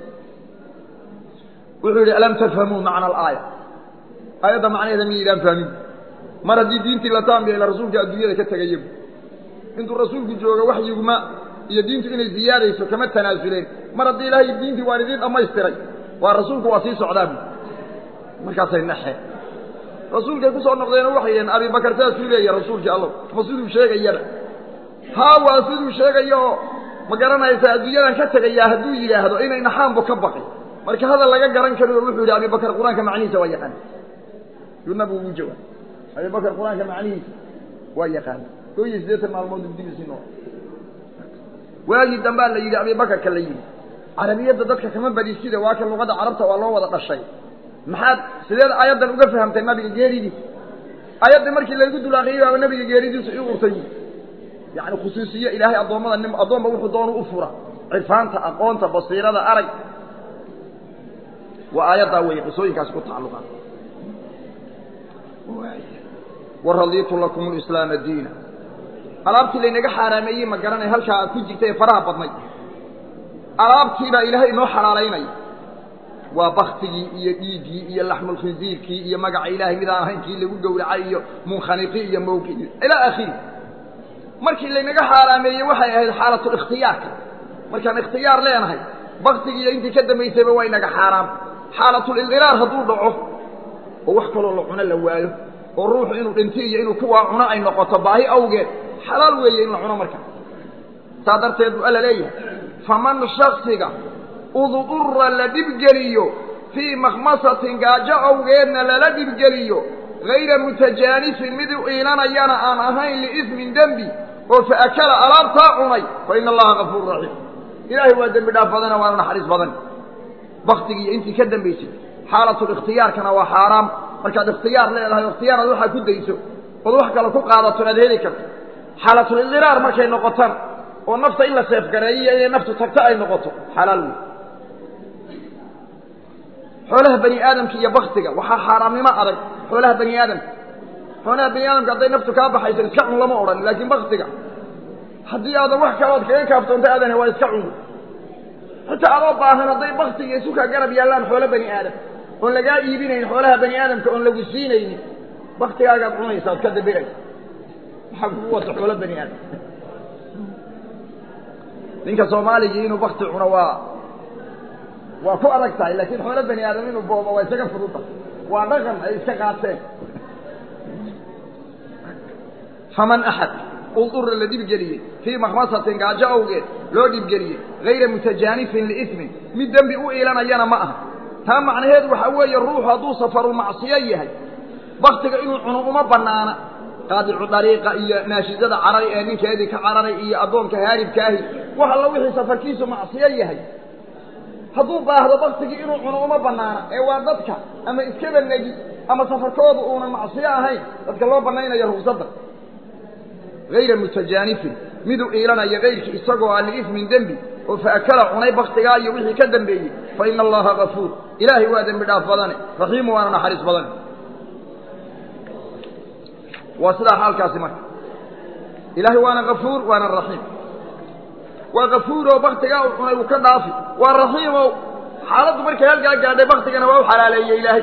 wuxuu yidhi alam tafhamuu macna alaaya aayadda macnaheeda miyaydaan fahmin mar haddii diintii la taam yeela rasuulka adduunyada ka tegayabu intuu rasuulku joogo waxyiguma iyo diintu inay ziyaadayso kama tanaasuleen mar haddii ilaahay diintii waan idiin dhammaystiray waa rasuulku waa sii socdaa bu markaasay naxeen rasuulkay ku soo noqdeenoo waxay yidhaheen abibakar saasuu leeya rasuulkii allow ma siduu sheegayana haa waa siduu sheegaya oo ma garanaysaa adduunyadan ka tegayaa hadduu yidhaahdo inay naxaanbu ka baqi marka hadal laga garan karioo wuxuu yidhi abibakar qur-aanka macnihiisa waa yaqaan yuu nabigu ugu jawaab abibakar qur-aanka macnihiisa waa yaqaan koo iyo siddeetan maalmood dibdiisii nool waagii dambaa la yidhi abibakarka la yidhi carabiyadda dadka kama badisida waa kan luqadda carabta waa loo wada dhashay maxaad sideed aayaddan uga fahamtay nabiga geeridiisa aayaddii markii laygu dul akriyay baaba nabiga geeridiisu i urtay yacni khusuusiye ilaahay addoommada nim addoomba wuxuu doonu u fura cirfaanta aqoonta basiirada arag waa aayaddaa weeye qisooyinkaasi ku tacalluqaan waradiitu lakum lislaama diina alaabtii laynaga xaaraameeyey ma garanay halkaa aad ku jirta ee faraha badnay alaabtiibaa ilaahay inoo xalaalaynaya waa baktigii iyo dhiiggii iyo laxmulkhindiirkii iyo magaca ilaahay midaan ahayn kii lagu gowracay iyo munkhaniqi iyo mawqi ilaa akhiri markii laynaga xaaraameeyey waxay ahayd xaalatulikhtiyaarka markaan ikhtiyaar leenahay baktigii iyo intii ka dambaysayba waa inaga xaaraam xaalatulildiraar hadduu dhaco oo wax kaloo la cuno la waayo oo ruuxu inuu dhinti iyo inuu kuwaa cuno ay noqoto baahi awgeed xalaal weeye in la cuno marka saa darteed buu alla leeyahay faman shaksiga udurra la dhibgeliyo fii makhmasatin gaajo awgeedna lala dhibgeliyo hayra mutajaanifin mid u iilanayana aan ahayn liismin dembi oo fa akala alaabtaa cunay fa ina allaha gafuuru raxiim ilaahay waa dembi dhaaf badana waana naxariis badan baktigii iyo intii ka dambaysay xaalatulikhtiyaarkana waa xaaraam markaad ikhtiyaar leedahay o ikhtiyaar aad waxaa ku dayso ood wax kale ku qaadato aad heli karto xaalatulidiraar markay noqotaan oo nafta in la seefgareeyiyo inay naftu tagto ay noqoto xalaal wey xoolaha bani aadamka iyo baktiga waxaa xaaraamnimo adag xoolaha bani aadamka xoolaha bani aadamka hadday naftu kaa baxayso iska cun lama odhan laakiin baktiga haddii aadan wax kalood kaga kaaftoonta aadan waa iska cun xitaa adoo baahan hadday baktiga isukaa garab yaallaan xoolo bani aadam oon lagaa iibinayn xoolaha bani aadamka oon lagu siinaynin baktigaagaad cunaysa ad ka dabiraysa maxaa kugu wata xoolo bani aadam ninka soomaaligii inuu bakti cuno waa waa ku adag tahay laakiin xoolo bani aadam inuu boobo waa isaga fududa waa dhaqan ay iska qaateen faman axad udurra la dhibgeliyey fii makhmasatin gaajo awgeed loo dhibgeliyey hayra mutajaanifin liismin mid dembi u iilanayana ma aha taa macnaheedu waxaa weeye ruuxu hadduu safarulmacsiyo yahay baktiga inuu cuno uma bannaana qaadicu dariiqa iyo naashidada caray ee ninkeedii ka cararay iyo addoonka haaribkaahi wax alla wixii safarkiisu macsiyo yahay hadduu baahdo baktigii inuu cuno uma bannaana ee waa dadka ama iskaba negi ama safarkoodu uunan macsiyo ahayn dadka loo bannaynayo ruqsadda hayra mutajaanifin miduu iilanaya kayrkii isagoo aan liismin dembi oo fa akala cunay baktigaa iyo wixii ka dambeeyey fa ina allaha gafuur ilaahay waa dembi dhaaf badane raxiimu waana naxariis badane waa sidaa xaalkaasi marka ilaahay waana gafuur waana raxiim waa gafuuroo baktigaa uu cunay uu ka dhaafi waa raxiimow xaaladdu markay halkaa gaadhay baktigana waa u xalaaleeyey ilaahay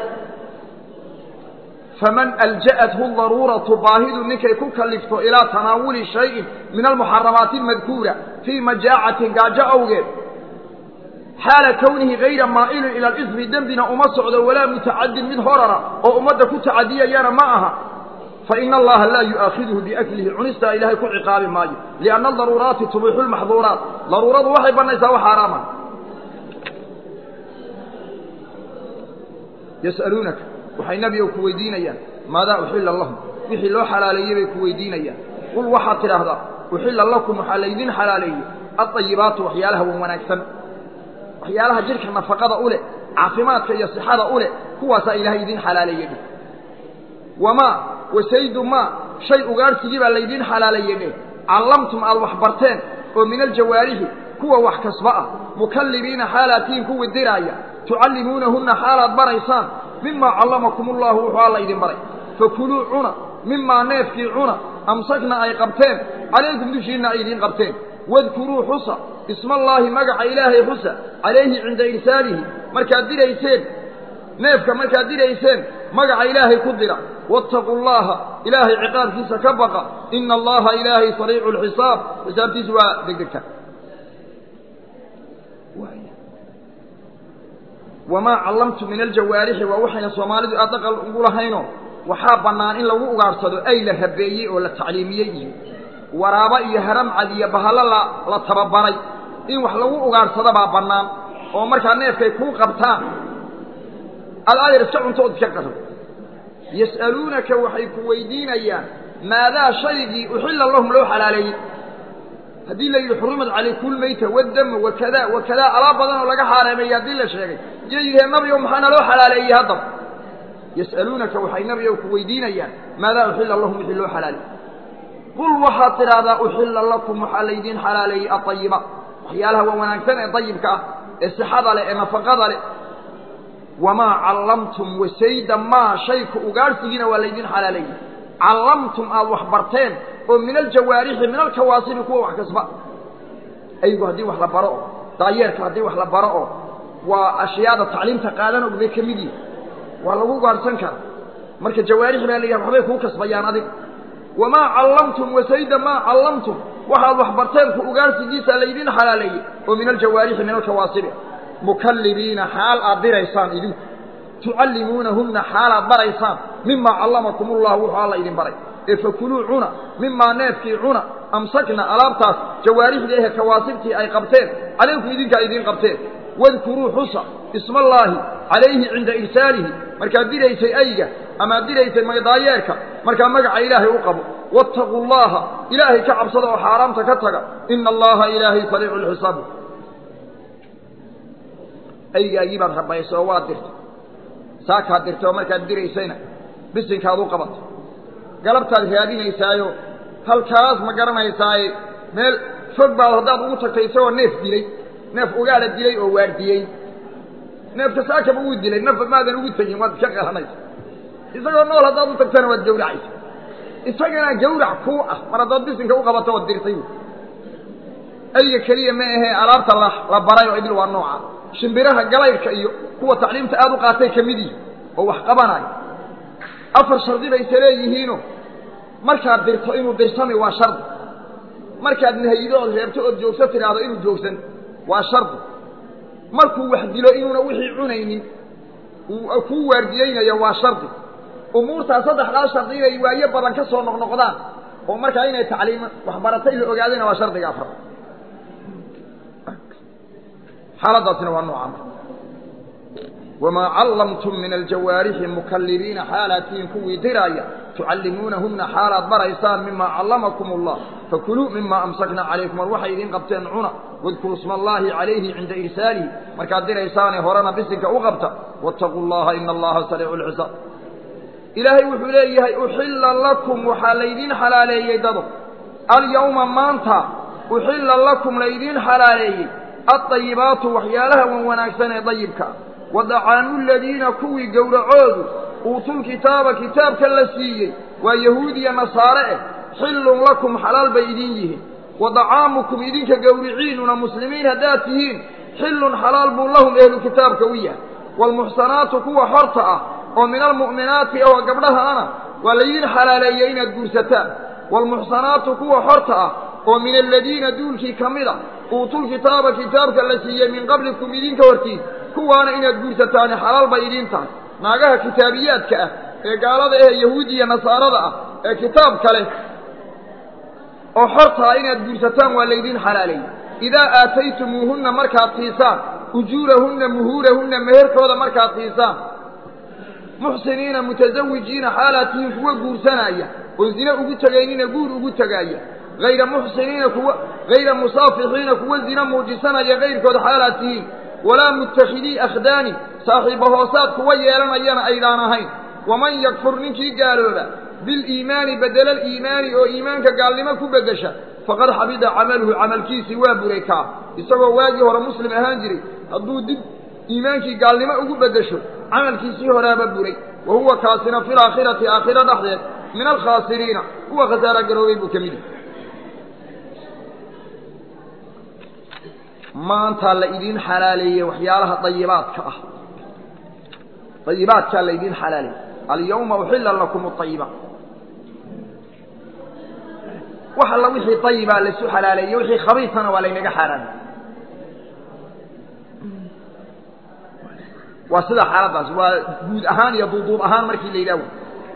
faman alja'athu daruuratu baahidu ninkay ku kalifto ilaa tanaawuli shayin min almuxaramaati almadkuura fii majaacatin gaajo awgeed xaala kownihi hayra maa'ilin ila alismi dembina uma socdo walaa mutacadin mid horara oo ummadda ku tacadiyayana ma aha faina allaha laa yu'aakiduhu biaklihi cunistaa ilaahay ku ciqaabi maayo lianna adaruuraati tubiixu lmaxduuraat daruuradu waxay bannaysaa wax xaaraama yas'aluunaka waxay nebigow ku weydiinayaan maadaa uxilla lahum wixii loo xalaaleeyey bay ku weydiinayaan qul waxaad tidhaahdaa uxilla lakum waxaa laydin xalaaleeyey adayibaatu waxyaalaha wan wanaagsan waxyaalaha jidhka nafaqada u leh caafimaadka iyo sixada u leh kuwaasaa ilaahay idin xalaaleeyey dheh wamaa wasaydu maa shay ugaadhsigii baa laydiin xalaaleeyey dheh callamtum aad wax barteen oo min aljawaarihi kuwa wax kasba ah mukallibiina xaalaatiin kuwii diraaya tucallimuunahunna xaalaad baraysaan mimaa callamakum ullahu wuxuu alla idin baray fakuluu cuna mimaa neefkii cuna amsakna ay qabteen calaykum dushiinna ay idiin qabteen wadkuruu xusa ismaallaahi magaca ilaahay xusa calayhi cinda irsaalihi markaad dirayseen neefka markaad dirayseen magaca ilaahay ku dira waataquu llaha ilaahay ciqaabkiisa ka baqa ina allaha ilaahay sariicu lxisaab xisaabtiisu waa degdegta wamaa callamtu min aljawaarixi waa waxayna soomaalidu aad dhaqal ugu lahayno waxaa bannaan in lagu ugaadhsado ay la rabeeyey oo la tacliimiyey iyo waraabo iyo haramcad iyo bahallo la la tababaray in wax lagu ugaadhsado baa bannaan oo markaa neefkay kuu qabtaan aad aayar iska cuntood iska qaro yas'aluunaka waxay ku weydiinayaan maadaa shaygii uxilla lahum loo xalaaleeyey haddii la yidhi xurimat calaykum lmayta waddama wakada wakadaa alaab badan oo laga xaaraameeyey haddii la sheegay iyo yidhaheen nabigow maxaana loo xalaaleeyey haddaba yas'aluunaka waxay nabigow ku weydiinayaan maadaa uxilla lahum wixii loo xalaaleeyey qul waxaad tidhaahdaa uxilla lakum waxaa laydiin xalaaleeyey aayiba waxyaalaha waa wanaagsan ee dayibka ah ee sixada leh ee nafaqada leh wamaa callamtum wasayda maa shayka ugaadhsigiina waa laydin xalaaleeyey callamtum aada wax barteen oo min aljawaarixi min alkawaasibi kuwa wax kasba aygu haddii wax la baro oo daayeerka haddii wax la baro oo waa ashyaada tacliimta qaadan og bay ka mid yihin waa lagu gaadhsan kara marka jawaarix baa la yidhaha waxbay kuu kasbayaan adig wamaa callamtum wasayda maa callamtum waxaad wax barteen ku ugaarsigiisa laydin xalaaleeyey oo min aljawaarixi min alkawaasibi mukallibiina xaal aad diraysaan idinku tucallimuunahunna xaalaad baraysaan mimaa callamakum ullahu wuxuu alla idin baray ee fakuluu cuna mimaa neefkii cuna amsakna alaabtaas jawaarixdii ehe kawaasibtii ay qabteen calaykum idinkaa idiin qabteen wadkuruu xusa ismallaahi calayhi cinda irsaalihi markaad diraysay ayga amaad diraysay maydaayeerka markaa magaca ilaahay u qabo waataquu llaha ilaahay ka cabsada oo xaaraamta ka taga ina allaha ilaahay sariicu lxisaabi aygaagii baad rabaysay oo waad dirtay saakaad dirtay oo markaad diraysayna bisinkaad u qabatay galabtaad raadinaysaayo halkaas ma garanaysaaye meel fog baad haddaad ugu tagtay isagoo neef dilay neef ugaala dilay oo waardiyey neefka saakaba uu dilay nafba maadan ugu tegin waad ka qalanaysa isagoo nool haddaad u tagtana waad gawracaysa isagana gawrac kuu ah mar haddaad bisinka u qabato ood dirtay ayga keliya ma ahee alaabta la baray oo idil waa nooca shimbiraha galaydhka iyo kuwa tacliimta aada u qaatay ka mid yihi oo wax qabanayo afar shardi bayse leeyihiino markaad dirto inuu dirsami waa shardi markaad nahayido ood reebto ood joogso tidhaahdo inuu joogsan waa shardi markuu wax dilo inuuna wixii cunaynin uu kuu waardiyeynayo waa shardi umuurtaa saddexdaa shardi inay waayo badan ka soo noqnoqdaan oo markaa inay tacliim waxbaratay la ogaadayna waa shardiga afar xaaladaasina waa noocan wamaa callamtum min aljawaarixi mukallibiina xaalaatihin kuwii diraaya tucallimuunahunna xaalaad baraysaan mimaa callamakum allah fakuluu mima amsakna calaykum war waxay idiin qabteen cuna wadkuruu sma allaahi calayhi cinda irsaalihi markaad diraysaane horena bisinka u qabta waataquu llaha ina allaha sariicu lxisaab ilaahay wuxuu leeyahay uxilla lakum waxaa laydiin xalaaleeyey dado alyawma maanta uxilla lakum laydiin xalaaleeyey alطayibaatu waxyaalaha wan wanaagsan ee dayibka wa dacaamu ladiina kuwii gowracoodu uutulkitaaba kitaabka la siiyey waa yahuud iyo nasaare eh xillun lakum xalaal bay idin yihiin wa dacaamukum idinka gowriciinuna muslimiin haddaad tihiin xillun xalaal buu lahum ehlu kitaabka u yahay waalmuxsanaatu kuwa xorta ah oo min almu'minaati oo gabdhahaana waa laydin xalaaleeyey inaad guursataan waalmuxsanaatu kuwa xorta ah oo min aladiina duulkii ka mid a uutulkitaaba kitaabka la siiyey min qablikum idinka hortiin kuwaana inaad guursataani xalaal bay idiin tahay naagaha kitaabiyaadka ah ee gaalada eh yahuudiya nasaarada ah ee kitaabka leh oo xorta ah inaad guursataan waa laydiin xalaaleeyey idaa aataytumuuhunna markaad siisaan ujuurahunna muhuurahunna meherkooda markaad siisaan muxsiniina mutasawijiina xaalaad tihiin kuwa guursanaya oo zine ugu tegaynina guur ugu tegaaya hayra muxsiniina kuwa hayra musaafixiina kuwa zina muujisanaya kayrkood xaalaad tihiin walaa muttakhidii akhdaani saaxiiba hoosaad kuwa yeelanayana aydaan ahayn waman yakfur ninkii gaalooba biliimaani bedela aliimaani oo iimaanka gaalnimo ku beddesha faqad xabida camaluhu camalkiisii waa buray kaa isagoo waagii hore muslim ahaan jiray hadduu dib iimaankii gaalnimo ugu beddesho camalkiisii horaaba buray wa huwa kaasina fi laakhirati aakhiro dhexdeed min alkhaasiriina kuwa khasaara garoobay buu ka mid yahay maantaa la idiin xalaaleeyey waxyaalaha dayibaadka ah dayibaadkaa la idiin xalaaleeyey alyawma uxilla lakum aayibaat wax alla wixii dayibaa laisu xalaaleeyey wixii khabiisana waa laynaga xaaraamay waa sida xaaladaas waa guud ahaan iyo duuduub ahaan markii la yidhah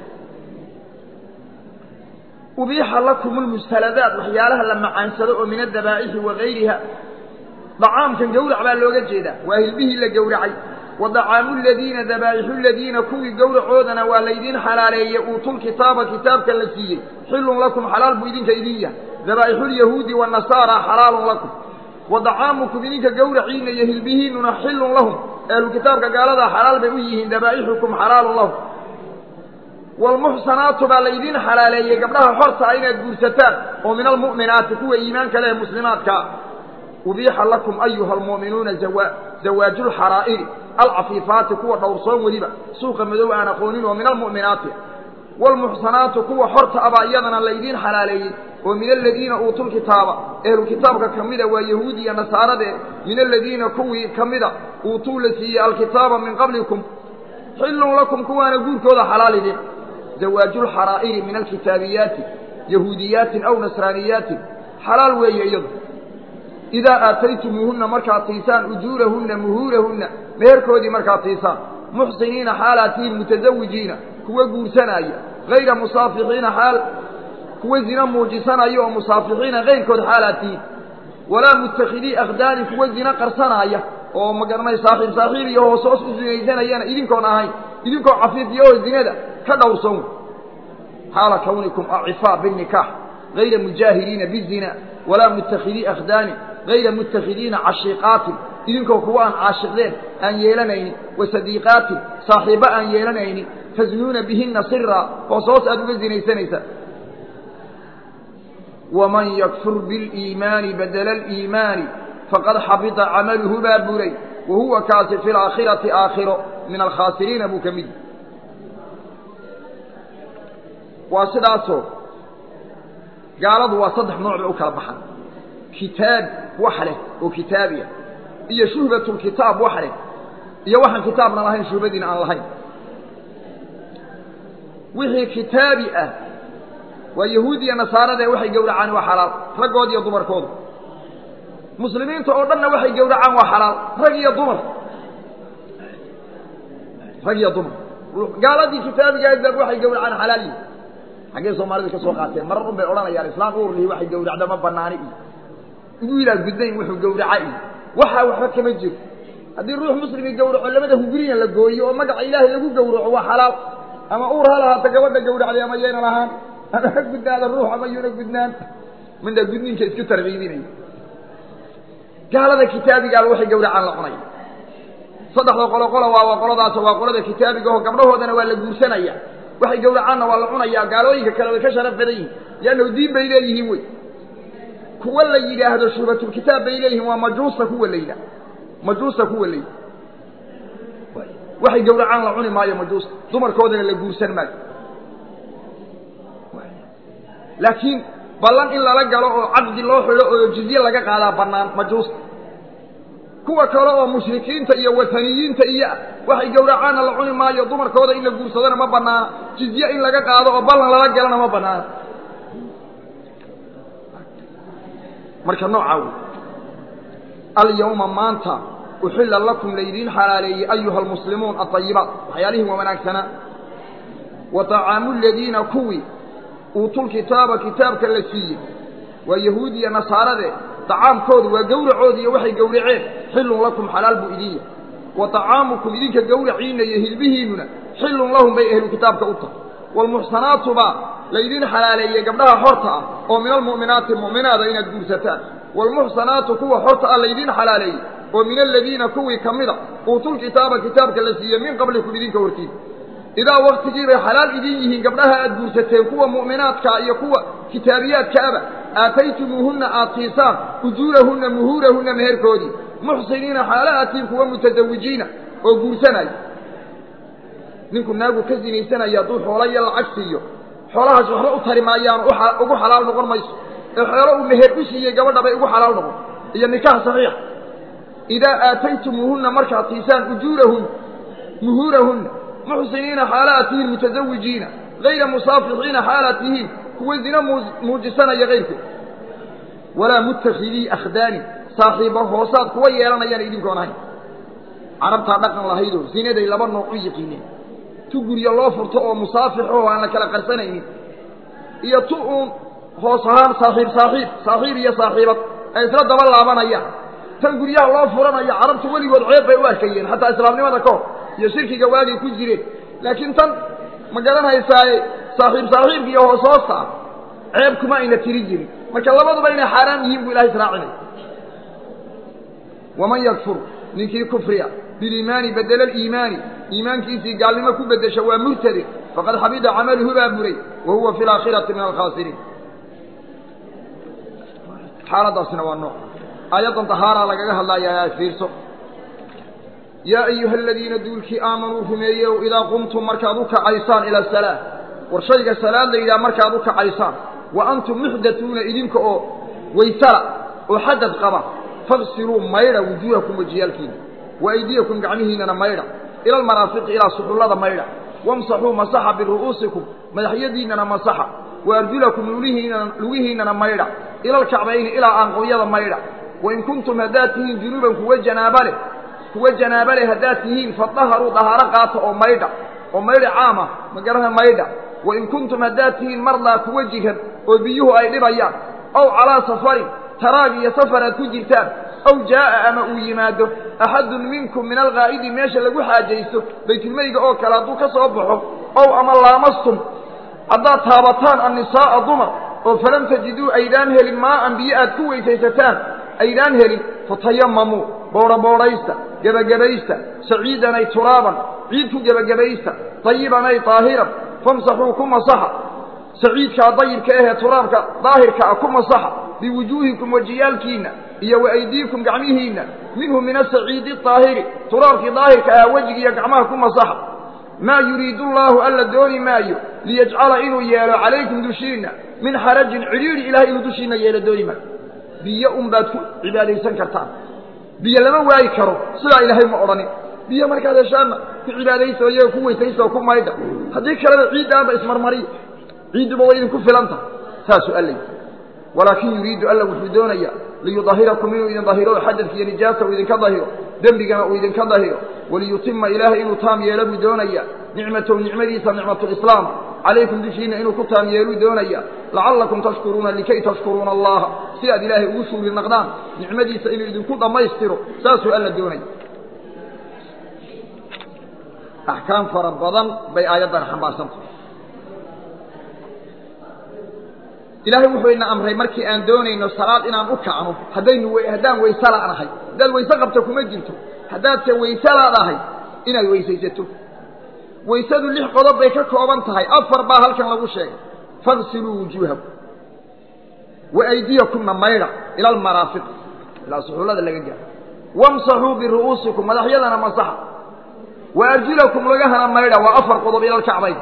ubiixa lakum lmustaladaat waxyaalaha la macaansado oo min adabaaixi wa gayriha dacaamkan gawrac baa looga jeedaa waa hilbihii la gowracay wa dacaamu ladiina dabaa'ixu ladiina kuwii gowracoodana waa laydiin xalaaleeyey uutulkitaaba kitaabka la siiyey xillun lakum xalaal buu idinka idin yahay dabaa'ixulyahuudi wanasaara xalaalun lakum wa dacaamukum idinka gowraciina iyo hilbihiinnuna xillun lahum ehlu kitaabka gaaladaa xalaal bay u yihiin dabaa'ixukum xalaalun lahum waalmuxsanaatu baa laydiin xalaaleeyey gabdhaha xorta ah inaad guursataan oo min almu'minaati kuwa iimaanka leh muslimaadkaa ubiixa lakum ayuha almu'minuuna zawaaju lxaraa'iri alcafiifaati kuwa dhowrsoon weliba suuqa madow aan aqoonin oo min almu'minaati waalmuxsanaatu kuwa xorta abaa iyadana laydiin xalaaleeyey oo min aladiina uutul kitaaba ehlu kitaabka ka mida waa yahuudi iyo nasaarade min aladiina kuwii ka mida uutuu la siiyey alkitaaba min qablikum xillun lakum kuwaana guurkooda xalaal idin zawaajulxaraa'iri min alkitaabiyaati yahuudiyaatin aw nasraaniyaatin xalaal weeye iyadu idaa aataytumuuhunna markaad siisaan ujuurahunna muhuurahunna meherkoodii markaad siisaan muxsiniina xaalaatihiin mutasawijiina kuwa guursanaaya hayra musaafixiina xaal kuwa zina muujisanaya oo musaafixiina kayrkood xaalaatihiin walaa muttakhidii akhdaani kuwa zina qarsanaaya oo magaranay saaxiib saaxiib iyo hoos hoos u zinaysanayana idinkoon ahayn idinkoo cafiifiya oo zinada ka dhowrsan xaala kawnikum acifaa binikaax hayra mujaahiriina bizina walaa muttakhidii akhdaani hayra mutakhidiina cashiiqaatin idinkoo kuwa aan caashiqdeen aan yeelanaynin wa sadiiqaatin saaxiibbo aan yeelanaynin tasnuuna bihinna siraa hoos hoos aad uga zinaysanaysaan waman yakfur biliimaani badela aliimaani faqad xabita camaluhu baa buray wa huwa kaasi fi laakhirati aakhiro min alkhaasiriina buu ka mid waa sidaasoo gaaladu waa saddex nooc bay u kala baxan kitaab wax leh oo kitaabiya iyo shuhbatulkitaab wax leh iyo waxaan kitaabna lahayn shuhbadiina aan lahayn wixii kitaabi ah waa yahuud iyo nasaarada waxay gowracaan waa xalaal raggood iyo dumarkooda muslimiinta oo dhanna waxay gowracaan waa xalaal rag iyo dumar rag iyo dumar gaaladii kitaabiga aadbaab waxay gowracaan xalaal yihi xaggee soomaalida ka soo qaateen marar un bay odhanayaan islaam urlihi waxay gowracda ma banaani iyo wiilaa gudnayn wuxuu gowraca iyo waxaa waxba kama jiro haddii ruux muslimi gowraco labada hunguriya la gooyo oo magaca ilaahay lagu gowraco waa xalaal ama uur ha lahaata gabadha gowracday ama yayna lahaan ama ha gudnaada ruux ama yuna gudnaan midna gudniinka isku tarbiibinaya gaalada kitaabigaaba waxay gowracaan la cunaya saddexda qolo qola waa qoladaas waa qolada kitaabiga oo gabdhahoodana waa la guursanaya waxay gowracaanna waa la cunayaa gaalooyinka kale way ka sharaf badan yihin liannahu diin bay leeyihiin wey kuwa la yidhaahdo shubatulkitaab bay leeyihiin waa majuusta kuwa la yidhahdo majuusta kuwa la yidhahdo waxay gowracaan la cuni maayo majuusta dumarkoodana la guursan maayo laakiin ballan in lala galo oo caqdi loo xidho oo jizye laga qaadaa bannaan majuusta kuwa kale oo mushrikiinta iyo wataniyiinta iyo ah waxay gowracaanna la cuni maayo dumarkooda in la guursadona ma bannaana jizye in laga qaado oo ballan lala galana ma bannaana marka noocaa wey alyawma maanta uxilla lakum laydiin xalaaleeyey ayuha almuslimuun aayibaat waxyaalihii waa wanaagsanaa wa طacaamu ladiina kuwii uutulkitaaba kitaabka la siiyey waa yahuud iyo nasaarade طacaamkoodu waa gowracoodi iyo waxay gowraceen xilun lakum xalaal buu idin yahay wa طacaamukum idinka gowraciina iyo hilbihiinnuna xilun lahum bay ehlu kitaabka u tahay waalmuxsanaatu baa laydin xalaaleeyey gabdhaha xorta ah oo min almu'minaati mu'minaada inaad guursataan waalmuxsanaatu kuwa xorta ah laydin xalaaleeyey oo min aladiina kuwii ka mida uutulkitaaba kitaabka la siiyey min qablikum idinka hortiisa idaa waktigii bay xalaal idin yihiin gabdhaha aad guursateen kuwa mu'minaadkaa iyo kuwa kitaabiyaadkaaba aataytumuuhunna aad siisaan ujuurahunna muhuurahunna meherkoodii muxsiniina xaala aatiin kuwa mutasawijiina oo guursanaya ninku naagu ka sinaysanaya hadduu xoola iyo lacag siiyo xoolahaas waxba u tari maayaan ugu xalaal noqon mayso ee xoolo uu meher u siiyey gabadha bay ugu xalaal noqon iyo nikaax saxiix idaa aataytumuuhunna markaad siisaan ujuurahunna muhuurahunna muxsiniina xaalaad tihiin mutasawijiina hayra musaafixiina xaalaad tihiin kuwa zina muujisanaya kayrkood walaa muttakhidii akhdaani saaxiiba hoosaad kuwa yeelanayaan idinkoon ahayn carabtaa dhaqan lahaydoo zinaday laba nooc u yiqiineen tu guryo loo furto oo musaafix oo aan la kala qarsanaynin iyo tu uun hoos ahaan saaxiib saaxiib saaxiib iyo saaxiibad ay isla daba laabanayaan tan guryaha loo furanayo carabtu weligood ceeb bay u arkayeen xataa islaamnimada ka hor iyo shirkiga waagay ku jireen laakiin tan ma garanaysaaye saaxiib saaxiibka iyo hoos hoosta ah ceeb kuma ayna tiri jirin marka labaduba inay xaaraam yihiin buu ilahay israacinay waman yakfur ninkii kufriya biliimaani bedela aliimaani iimaankiisii gaalnimo ku beddesha waa murtade faqad xabida camaluhu baa buray wa huwa fi alaakhirati min alkhaasiriin xaaladaasina waa nooc aayaddan tahaaraa lagaga hadlayaa fiirso yaa ayuha aladiina duulkii aamanuu rumeeyeyow idaa qumtum markaad u kacaysaan ila salaa war shayga salaad la yidhaha markaad u kacaysaan wa antum muxdatuuna idinka oo waysala oo xadad qaba fagsiluu maydha wujuuhakum wejiyaalkiina wa aydiyakum gacmihiinana maydha ila almaraafiqi ilaa suxullada maydha wamsaxuu masaxa biru'uusikum madaxyadiinnana masaxa wa arjulakum lugihiinana lugihiinnana maydha ila alkacbayni ilaa aanqowyada maydha wain kuntum haddaad tihiin junuuban kuwa janaaba leh kuwa janaaba leh haddaad tihiin fadaharuu dahaaro qaata oo maydha oo maydha caama magaraha maydha wain kuntum haddaad tihiin mardaa kuwa jiran oo biyuhu ay dhibayaan ow calaa safarin taraag iyo safar aad ku jirtaan ow jaa'a ama uu yimaado axadun minkum min alghaa'idi meesha lagu xaajaysto baytulmeyga oo kale hadduu ka soo baxo ow ama laamastum haddaad taabataan annisaa'a dumar oo falam tajiduu aydaan helin maa'an biyo aad ku weysaysataan aydaan helin fatayamamuu boodhaboodhaysta gebagabaysta saciidanay turaaban ciid ku gebagabaysta dayibanay daahiran famsaxuu ku masaxa saciidkaa dayibka ahee turaabka daahirka ah ku masaxa biwujuuhikum wejiyaalkiinna iyo wa aydiikum gacmihiinna minhu min asaciidi daahiri turaabkii daahirka ahaa wejigiiyo gacmaha ku masaxa maa yuriidu allaahu alla dooni maayo liyajcala inuu yeelo calaykum dushiinna min xarajin cidhiidhi ilahay inuu dushiinna yeelo dooni maayo biyo un baad ku cibaadaysan kartaan biyo lama waayi karo sidaa ilaahay ma odhanin biyo markaad heshaanna ku cibaadaysa oo iyaga ku weysaysa oo ku maydha haddii kaleba ciiddaanba ismarmariya ciidduba way idinku filan tahay saasuu alla yidhi walaakin yuriidu alla wuxuu doonayaa liyudahirakum inuu idin dahiro oo xadadka iyo nijaasa uu idinka dahiro dembigana uu idinka dahiro waliyutima ilaahay inuu taam yeelo buu doonayaa nicmatahu nicmadiisa nicmatulislaam calaykum dushiinna inuu ku taam yeeluu doonaya lacallakum tashkuruuna likay tashkuruuna allaha si aad ilaahay ugu shuuri naqdaan nicmadiisa inuu idinku dhammaystiro saasuu alla doonaya axkaam fara badan bay aayaddan xambaarsantahay ilaahay wuxuu ina amray markii aan doonayno salaad inaan u kacno haddaynu haddaan wayse la'nahay haddaad wayse qabto kuma jirto haddaadse wayse laadahay inaad weysaysato waysadu lix qodob bay ka kooban tahay afar baa halkan lagu sheegay fagsiluu wujuuhakum wa aydiyakumna maydha ila almaraafiq ilaa suxullada laga gaaro wamsaxuu biru'uusikum madaxyadana masaxa wa arjulakum lagahana maydha waa afar qodob ila alkacbayn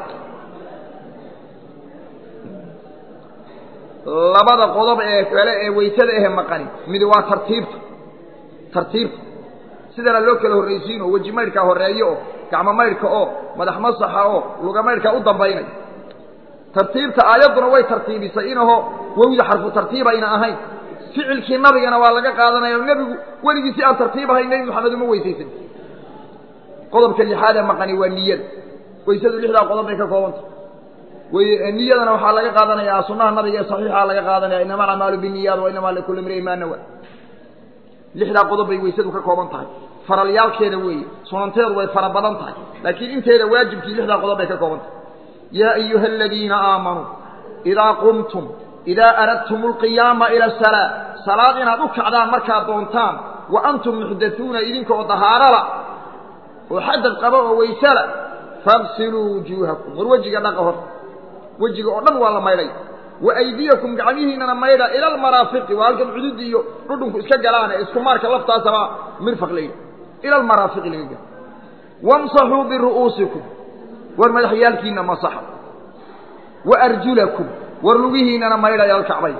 labada qodob ee kale ee waysada ahe maqani midi waa tartiibta tartiibta sidana loo kala horraysiin oo weji maydhkaa horreeyo oo gacmo maydhka oo madax masaxa oo luga maydhkaa u dambaynay tartiibta aayadduna way tartiibisay inahoo wowda xarfu tartiib ayna ahayn ficilkii nabigana waa laga qaadanaya o nebigu weligii si aan tartiib ahayn nebi moxamed uma weysaysan qodobka lixaad ee maqani waa niyada waysadu lixdaa qodob bay ka koobantah niyadana waxaa laga qaadanayaa sunaha nabiga ee saxiixa laga qaadanaya inama alacmaalu biniyaad wa inamaa likulli imri'in maa nawa lixdaa qodob bay weysadu ka kooban tahay faralyaalkeeda weeye sunanteedu way fara badan tahay laakiin inteeda waajibkii lixdaa qodob bay ka kooban tahay yaa ayuha aladiina aamanuu idaa qumtum idaa aradtum alqiyaama ila asalaa salaad inaad u kacdaan markaad doontaan wa antum muxdatuuna idinkaoo dahaarala oo xadad qaba oo waysala fagsiluu wujuuhakum war wejiga dhaqa hor wejiga oo dhan waa la maydhay wa aydiyakum gacmihiinana maydha ila almaraafiqi waa halkan cudud iyo dhudhunku iska galaane isku maarka laftaasaba mirfaq layidhi ila almaraafiqi laga galo wamsaxuu biru'uusikum war madaxyaalkiina masaxa wa arjulakum war lugihiinana maydha ila alkacbayn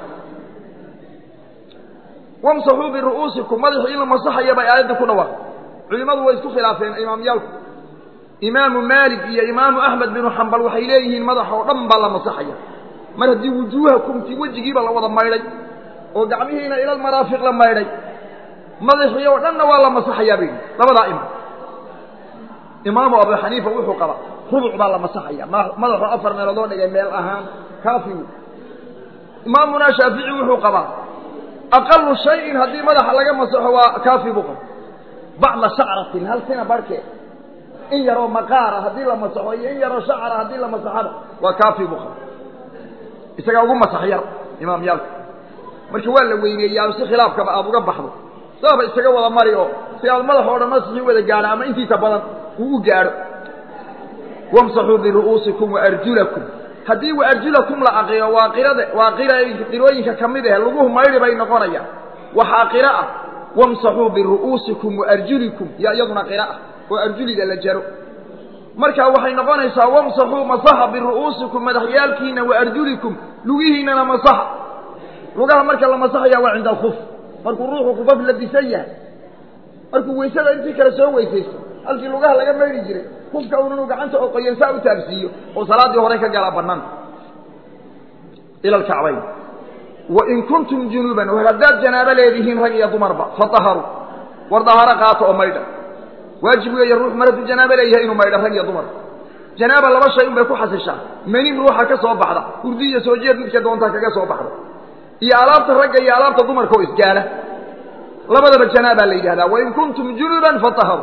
wamsaxuu biru'uusikum madaxii in la masaxaya bay aayadda ku dhawaaq culimmadu way isku khilaafeen imaamyaalku imaamu maalik iyo imaamu axmed binu xambal waxay leeyihiin madax oo dhan baa la masaxaya mar haddii wujuuhakumti wejigiiba la wada maydhay oo gacmihiina ilal maraafiq la maydhay madaxii oo dhanna waa la masaxayaa bay yidhi labadaa imaam imaamu abu xaniifa wuxuu qabaa rubuc baa la masaxaya madaxu afar meeloodoo dhigay meel ahaan kaafigu imaamuna shaafici wuxuu qabaa aqalu shayin haddii madaxa laga masaxo waa kaafi buu qaba bacda shacratin hal sina barhkeed in yaroo maqaara haddii la masaxo iyo in yaroo shacara haddii la masaxaba waa kaafi buu qaba isagaa ugu masax yar imaamyaalka marka waa la weyneeyaa si khilaafkaba aada uga baxdo saaba isaga wada mari oo si aad madax oo dhan masixii wada gaadho ama intiisa badan uu u gaadho wamsaxuu biru'uusikum waarjulakum haddii waarjulakum la aqiro waa qirada waa qira qirooyinka ka mid ah laguhu maydhi bay noqonayaan waxaa qiro ah wamsaxuu biru'uusikum waarjulikum yaa iyaduna qira'a oo arjuliga la jaro marka waxay noqonaysaa wamsaxuu masaxa biru'uusikum madaxyaalkiina wa arjulikum lugihiinana masaxa lugaha marka la masaxaya waa cinda alkuf markuu ruuxu kufaf la disan yahay markuu weysada intii kale soo weysaysto halkii lugaha laga maydhi jiray kufka unanu gacanta oo qoyansaa u taabsiiyo oo salaaddii hore ka gala bannaan ila alkacbayn wain kuntum junuuban war haddaad janaabo leedihiin rag iyo dumarba fadaharuu war daharo qaato oo maydha waajib weeye ruux mar hadduu janaabo leeyahay inuu maydha rag iyo dumar janaaba laba shay un bay ku xasishaa menin ruuxa ka soo baxda hurdi iyo soo jeed midka doontaa kaga soo baxda iyo alaabta ragga iyo alaabta dumarka oo isgaala labadaba janaabaa la yidhahdaa wain kuntum junuban fadaharuu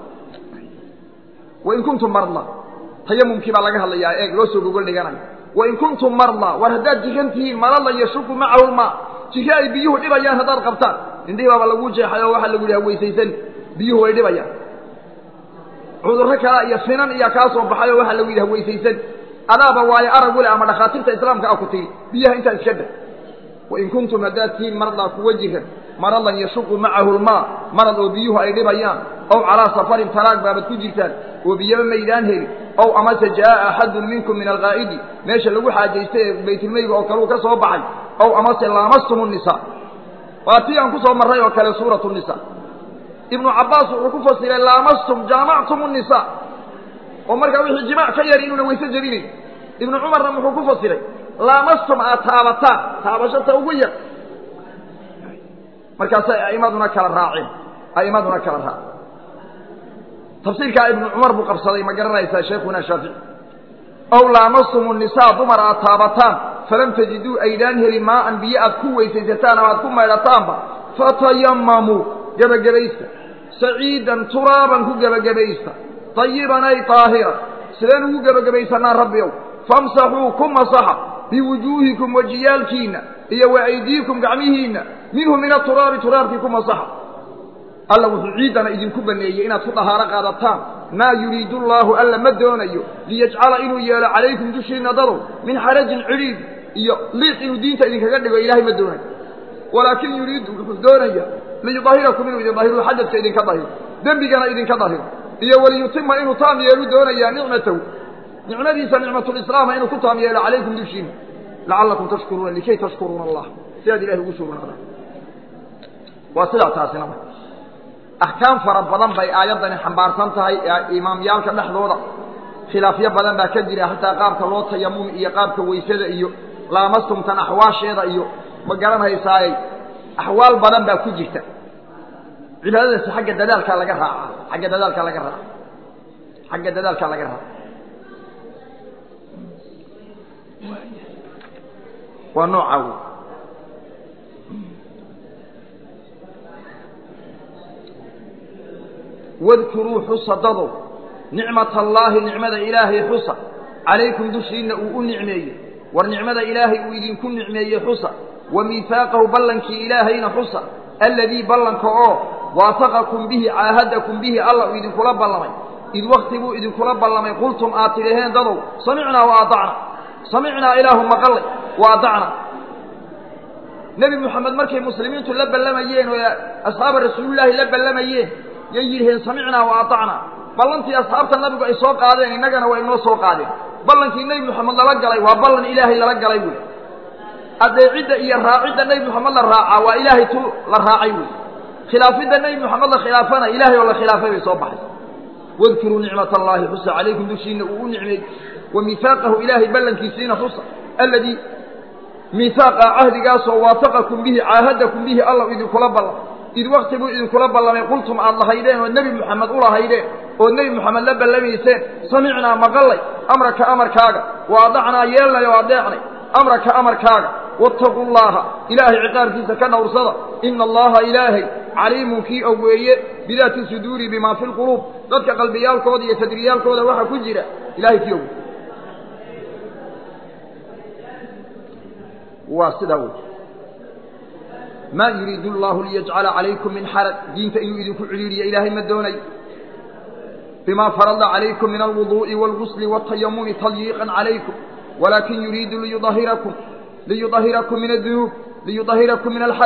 wain kuntum marda tayamumkii baa laga hadlayaa eeg loo soo gogol dhiganayo wain kuntum marda war haddaad jiran tihiin marada yashuku macahu lmaa jiro ay biyuhu dhibayaan haddaad qabtaan indhihii baaba laguu jeexay oo waxaa lagu yidhaha weysaysan biyuhu way dhibayaan cudurro kala iyo finan iyaa kaa soo baxay oo waxaa lagu yidhaha weysaysan adaaba waayo arag wule ama dhakhaatiirta islaamka ah ku tiri biyaha intaa iska dha wain kuntum haddaad tihiin mardaa kuwa jiran maradan yashuqu macahu lmaa marad oo biyuhu ay dhibayaan ow calaa safarin taraag baabad ku jirtaan oo biyaba maydaan helin ow amase jaaa axadun minkum min alqaa'idi meesha lagu xaajaystay ee baytulmeyga oo kaleu ka soo baxay ow amase laamastum nisa waa tii aan ku soo marray oo kale suuratu nisa ibnu cabbaas wuxuu ku fasiray laamastum jaamactum nisa oo markaa wixii jimaac ka yar inuuna wayse jebinayn ibnu cumarna muxuu ku fasiray laamastum aad taabataan taabashata ugu yar markaasay a'immaduna kala raaceen a'immaduna kala raaceen tafsiirkaa ibnu cumar buu qabsaday ma garanaysaa sheekhuna shaafici ow laamastum nisaa dumar aad taabataan falam tajiduu aydaan helin maaan biyo aad ku weysaysataan ama aad ku maydhataanba fatayamamuu gebagabaysta saciidan turaaban ku gebagabaysta tayiban ay taahiran sideen ugu gebagabaysanaa rabbiow famsaxuu ku masaxa biwujuuhikum wejiyaalkiinna iyo wa aydiikum gacmihiinna minhu min aturaabi turaabkii ku masaxa alla wuxuu ciiddana idinku baneeyey inaad ku dahaaro qaadataan maa yuriidu allaahu alla ma doonayo liyajcala inuu yeelo calaykum dushiinna dadow min xarajin cidhiid iyo liiq inuu diinta idinkaga dhigo ilaahay ma doonayo walaakin yuriidu wuxuu doonaya liyudahirakum inuu idin dahiro xadadka idinka dahiro dembigana idinka dahiro iyo waliyutima inuu taam yeelu doonayaa nicmatahu nicmadiisa nicmatulislaama inuu ku taam yeelo calaykum dushiinna lacallakum tashkuruuna likay tashkuruuna allah si aad ilahay ugu sugnaadaan waa sidaa taasina marka axkaam fara badan bay aayaddani xambaarsan tahay imaamyaalka dhexdooda khilaafyo badan baa ka jira xataa qaabka loo tayamumi iyo qaabka weysada iyo laamastumtan axwaasheeda iyo ma garanhaysaaye axwaal badan baa ku jirta cibaadadaasi xagga dadaalkaa laga raaca xagga dadaalkaa laga raaca xagga dadaalkaa laga raaca waa nooca wey wadkuruu xusa dadow nicmata allaahi nicmada ilaahay xusa calaykum dushiinna uu u nicmeeyey war nicmada ilaahay uu idinku nicmeeyey xusa wa miihaaqahu ballankii ilaahayna xusa alladii ballanka oo waafaqakum bihi caahadakum bihi alla uu idinkula ballamay id wakti buu idinkula ballamay qultum aad tidhaheen dadow samicnaa wa aacna samicnaa ilaahu maqallay wa adacna nebi moxamed markay muslimiintu la ballamayeen oo asxaaba rasuulillaahi la ballamayeen yay yidhaheen samicnaa wa aacnaa ballantii asxaabta nabigu ay soo qaadeen innagana waa inoo soo qaadeen ballankii nebi moxamed lala galay waa ballan ilaahay lala galay wey adeecidda iyo raacidda nebi moxamed la raacaa waa ilaahay tu la raacay wey khilaafidda nebi moxamed la khilaafana ilaahay oo la khilaafay bay soo baxay wadkuruu nicmat allaahi xusa calaykum dushiinna uu u nicmeey wa miihaaqahu ilaahay ballankiisiina xusa alladii miihaaqa cahdigaasoo waafaqakum bihi caahadakum bihi alla idinkula ballamay id wakti buu idinkula ballamay qultum aad lahaydeen oo nebi moxamed u lahaydeen ood nebi moxamed la ballamayseen samicnaa maqallay amraka amarkaaga wa adacnaa yeelnay oo adeecnay amraka amarkaaga waataquu llaaha ilaahay ciqaabkiisa ka dhowrsada ina allaha ilaahay caliimun kii og weeye bidaati suduuri bimaa fi lquluub dadka qalbiyaalkooda iyo sadriyaalkooda waxaa ku jira ilahay kii og waa sidaa wey maa yuriidu allahu liyajcala calaykum min xaraj diinta inuu idinku cidhiiriyo ilaahay ma doonayo bima farada calaykum min alwuduu'i wاlgusli wاtayamumi talyiiqan calaykum walaakin yuriidu liyudahirakum liyudahirakum min adunuub liyudahirakum min alxadaث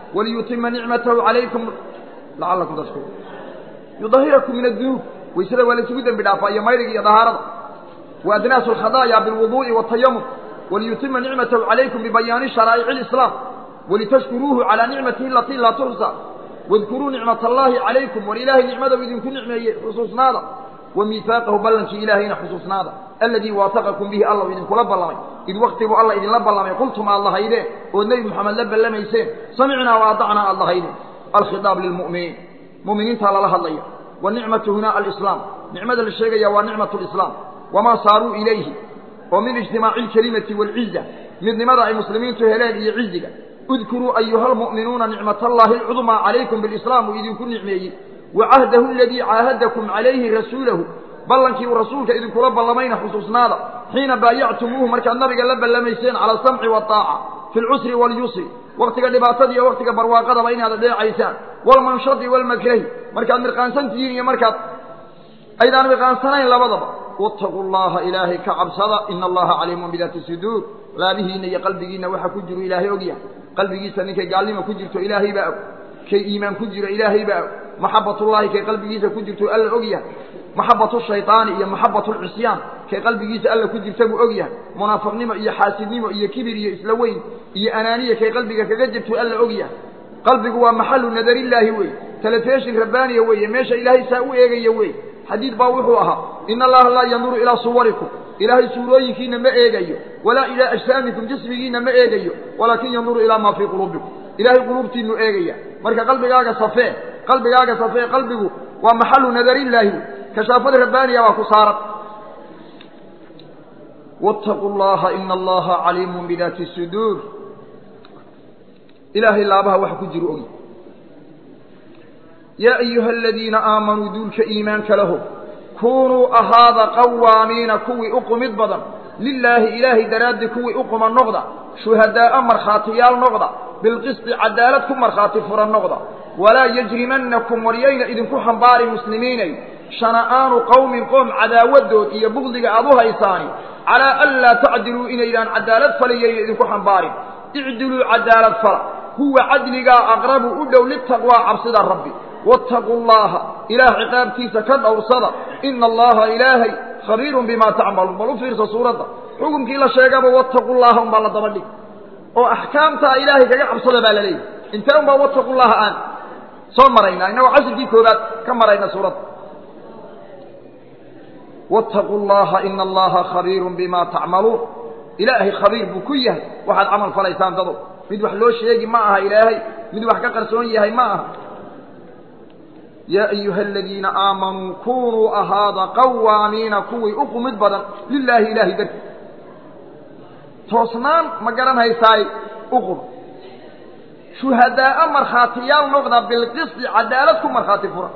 waliyutima nicmatahu calaykum lacalakum tashkuruun yudahirakum min adunuub waysada waa laysugu dembi dhaafaa iyo mayriga iyo dahaarada wa adnaasu alkhadaaya bilwuduu'i waatayamum waliyutima nicmatahu calaykum bibayaani sharaa'ici alislaam walitashkuruuhu calaa nicmatihi alatii laa tuxsa wadkuruu nicmat allaahi calaykum war ilaahay nicmadau idinku nicmeeyey xusuusnaada wa miihaaqahu ballankii ilaahayna xusuusnaada aladii waafaqakum bihi allau idinkula ballamay id waktiguu alla idinla ballamay qultum aad lahaydeen ood nebi moxamed la ballamayseen samicnaa wa adacnaa aad lahaydeen alkhidaab lilmu'miniin mu'miniintaa lala hadlaya wanicmatu huna alislaam nicmada la sheegaya waa nicmatu lislaam wamaa saaruu ilayhi oo min ijtimaaci alkelimati waalciza midnimada ay muslimiintu heleen iyo ciziga udkuruu ayuha almu'minuuna nicmatallaahi alcudmaa calaykum bilislaam uu idinku nicmeeyey wa cahdahu aladii caahadakum calayhi rasuulahu ballankii uu rasuulka idinkula ballamayna xusuusnaada xiina baayactumuuhu markaad nabiga la ballamayseen cala asamci waataaca fi lcusri waalyusri waktiga dhibaatada iyo waktiga barwaaqadaba inaad adeecaysaan walmanshadi walmakrahi markaad mirqaansan tihiin iyo markaad aydaan mirqaansanayn labadaba wattaquu llaha ilaahay ka cabsada ina allaha caliimun bidaati suduur laabihiinna iyo qalbigiinna waxa ku jiro ilaahay ogyahay qalbigiisa ninkay gaalnima ku jirto ilaahay baa og kay iimaan ku jiro ilaahay baa og maxabatullaahi kay qalbigiisa ku jirto alla og yahay maxabatu shaydaani iyo maxabatu lcisyaan kay qalbigiisa alla ku jirta buu og yahay munaafiqnimo iyo xaasidnimo iyo kibir iyo isla weyn iyo anaaniya kay qalbiga kaga jirto alla og yahay qalbigu waa maxalu nadarillaahi wey telefishin rabbaaniya weeye meesha ilaahay saa u eegaya wey xadiid baa wuxuu ahaa ina allaha laa yanduru ilaa suwarikum ilaahay suurooyinkiina ma eegayo walaa ilaa ajsaamikum jismigiina ma eegayo walaakin yanduru ilaa maa fii quluubikum ilaahay quluubtiinu eegaya marka qalbigaaga safee qalbigaaga safee qalbigu waa maxalu nadarillaahi wey kashaafada rabbaaniya baa ku saaran wattaquu llaha ina allaha caliimun bidaati suduur ilaahay laabaha waxa ku jiro ogi yaa ayuha aladiina aamanuu duulka iimaanka laho kunuu ahaada qawaamiina kuwii u qumid badan lilaahi ilaahay daraaddii kuwii u quma noqda shuhadaa'a markhaatiyaal noqda bilqisti cadaalad ku markhaati furan noqda walaa yajrimannakum waryayna idinku xambaari muslimiinay shana'aanu qowmin qoom cadaawadood iyo bugdiga aad u haysaani calaa an laa tacdiluu inaydaan cadaalad falayayna idinku xambaarin icdiluu cadaalad fala huwa cadligaa aqrabu u dhow litaqwaa cabsida rabbi wattaquu llaha ilaah ciqaabtiisa ka dhowrsada ina allaha ilaahay khabiirun bimaa tacmaluun bal u fiirsa suuradda xukunkii la sheegaba wattaqu llaha unbaa la daba dhig oo axkaamtaa ilaahay kaga cabsada baa la leeyahy intee unbaa wattaqu llaha aan soo maraynaa innagoo cashirkii koobaad ka marayna suuradda wattaquu llaha ina allaha khabiirun bimaa tacmaluun ilaahay khabiir buu ku yahay waxaad camal falaysaan dado mid wax loo sheegi ma aha ilaahay mid wax ka qarsoon yahay ma aha yaa ayuha aladiina aamanuu kunuu ahaada qawaamiina kuwii u qumid badan lilaahi ilaahay darti toosnaan ma garan haysaay u qum shuhadaa'a markhaatiyaal noqda bilqisti cadaalad ku markhaati fura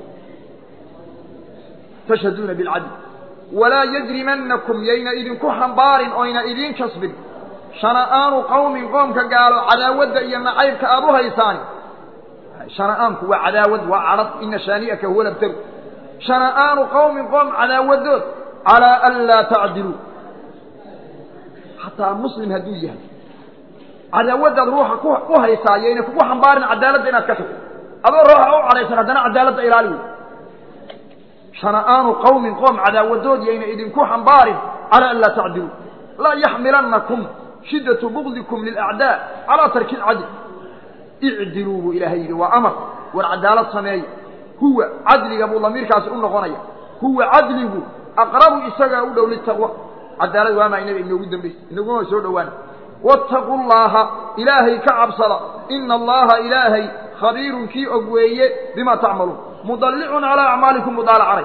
tashhaduuna bilcadl walaa yajrimannakum yayna idinku xambaarin oyna idiin kasbin shana'aanu qowmin qoomka gaalo cadaawadda iyo nacaybka aad u haysaani shana'aanku waa cadaawad waa cadhad ina shaani'aka huwa labtaru shana'aanu qowmin qoom cadaawadood calaa an laa tacdiluu xataa muslim hadduu yahay cadaawaddaad ruuxa ku haysaa yayna kugu xambaarin cadaaladda inaad ka tagto adoo ruuxa u cadhaysan haddana cadaaladda ilaali wey shana'aanu qowmin qoom cadaawadood yayna idinku xambaarin calaa an laa tacdiluu laa yaxmilannakum shiddatu bugdikum lilacdaa calaa tarki ilcadl icdiluu buu ilaahay yidhi waa amar war cadaalad sameeya huwa cadliga buu damiirkaasi u noqonaya huwa cadligu aqrabu isagaa u dhow litaqwa cadaalad waamaa inaga inoogu dambaysa inaguma soo dhowaana wattaquu llaaha ilaahay ka cabsada ina allaha ilaahay khabiirun kii og weeye bimaa tacmaluun mudallicun calaa acmaalikum mudaalacanay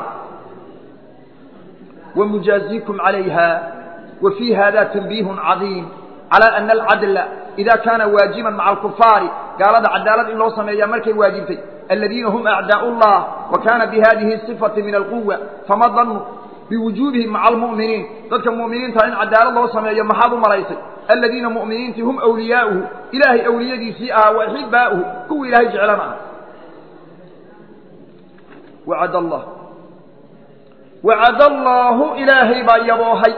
ومجازيكم عليها وفي هذا تنبيه عظيم على أن العدل إذا كان واجبا مع الكفار قال هذا عدالة إن لو سمي مركي واجبتي الذين هم أعداء الله وكان بهذه الصفة من القوة فما ظنوا بوجوبهم مع المؤمنين ذلك المؤمنين ترين عدالة الله سمي محاض مريسي الذين مؤمنين هم أولياؤه إلهي أولياء دي سيئة وأحباؤه كو إلهي جعلنا وعد الله وعد الله إلهي با يبوهي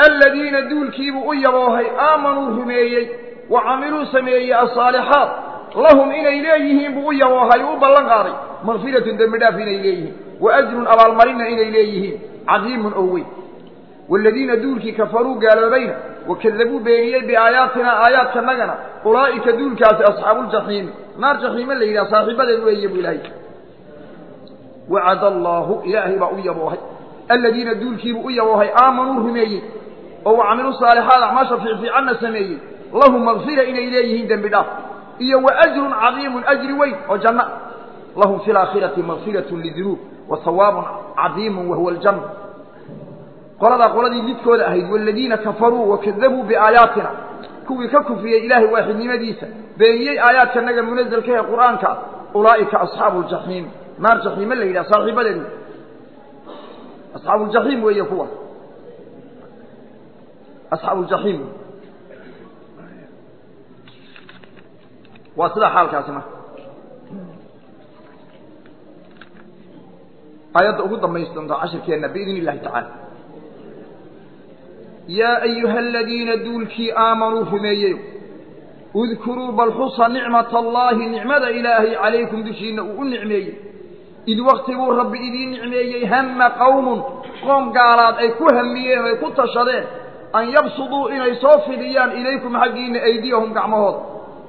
الذين دول كيبوا يبوهي آمنوا هميي وعملوا سميي الصالحات lahum inay leeyihiin buu u yaboohay u ballan qaaday makfiratun dembi dhaaf inay leeyihiin wa ajrun abaalmarinna inay leeyihiin cadiimun oo weyn waaladiina duulkii kafaruu gaaloobayna wakadabuu beeniyey biaayaatina aayaadkanagana ulaa'ika duulkaasi asxaabuuljaxiimi naar jaxiime la yidhaha saaxiibadeed weeye buu ilaahay wacada allaahu ilaahay baa u yaboohay aladiina duulkiibuu u yaboohay aamanuu rumeeyey oo wacamiluu saalixaad acmaasha fiicfiicanna sameeyey lahum makfira inay leeyihiin dembi dhaaf iyo wa ajrun cadiimun ajri weyn oo janno lahum fi laakhirati makfiratun lidunuub wa hawaabun cadiimun wahuwa aljanna qoladaa qoladii lidkooda ahayd waaladiina kafaruu wakadabuu biaayaatina kuwii ka kufriyey ilaahay waaxidnimadiisa beeniyey aayaadkanaga munazalka ee qur'aanka ulaa'ika asxaabu ljaxiim naar jaxiime la yidhaha saaxiibadeedu asxaabuuljaxiim weeye kuwa asxaabuuljaxiim waa sidaa xaalkaasi marka aayadda ugu dambaysi doonta cashirkeenna biidn illahi tacaala yaa ayuha aladiina duulkii aamanuu rumeeyeyo udkuruu bal xusa nicmata allaahi nicmada ilaahay calaykum dushiinna uu u nicmeeyey id wakti buu rabbi idiin nicmeeyey hamma qowmun qoom gaalaad ay ku hamiyeen o ay ku tashadeen an yabsuduu inay soo fidiyaan ilaykum xaggiinna aydiyahum gacmahooda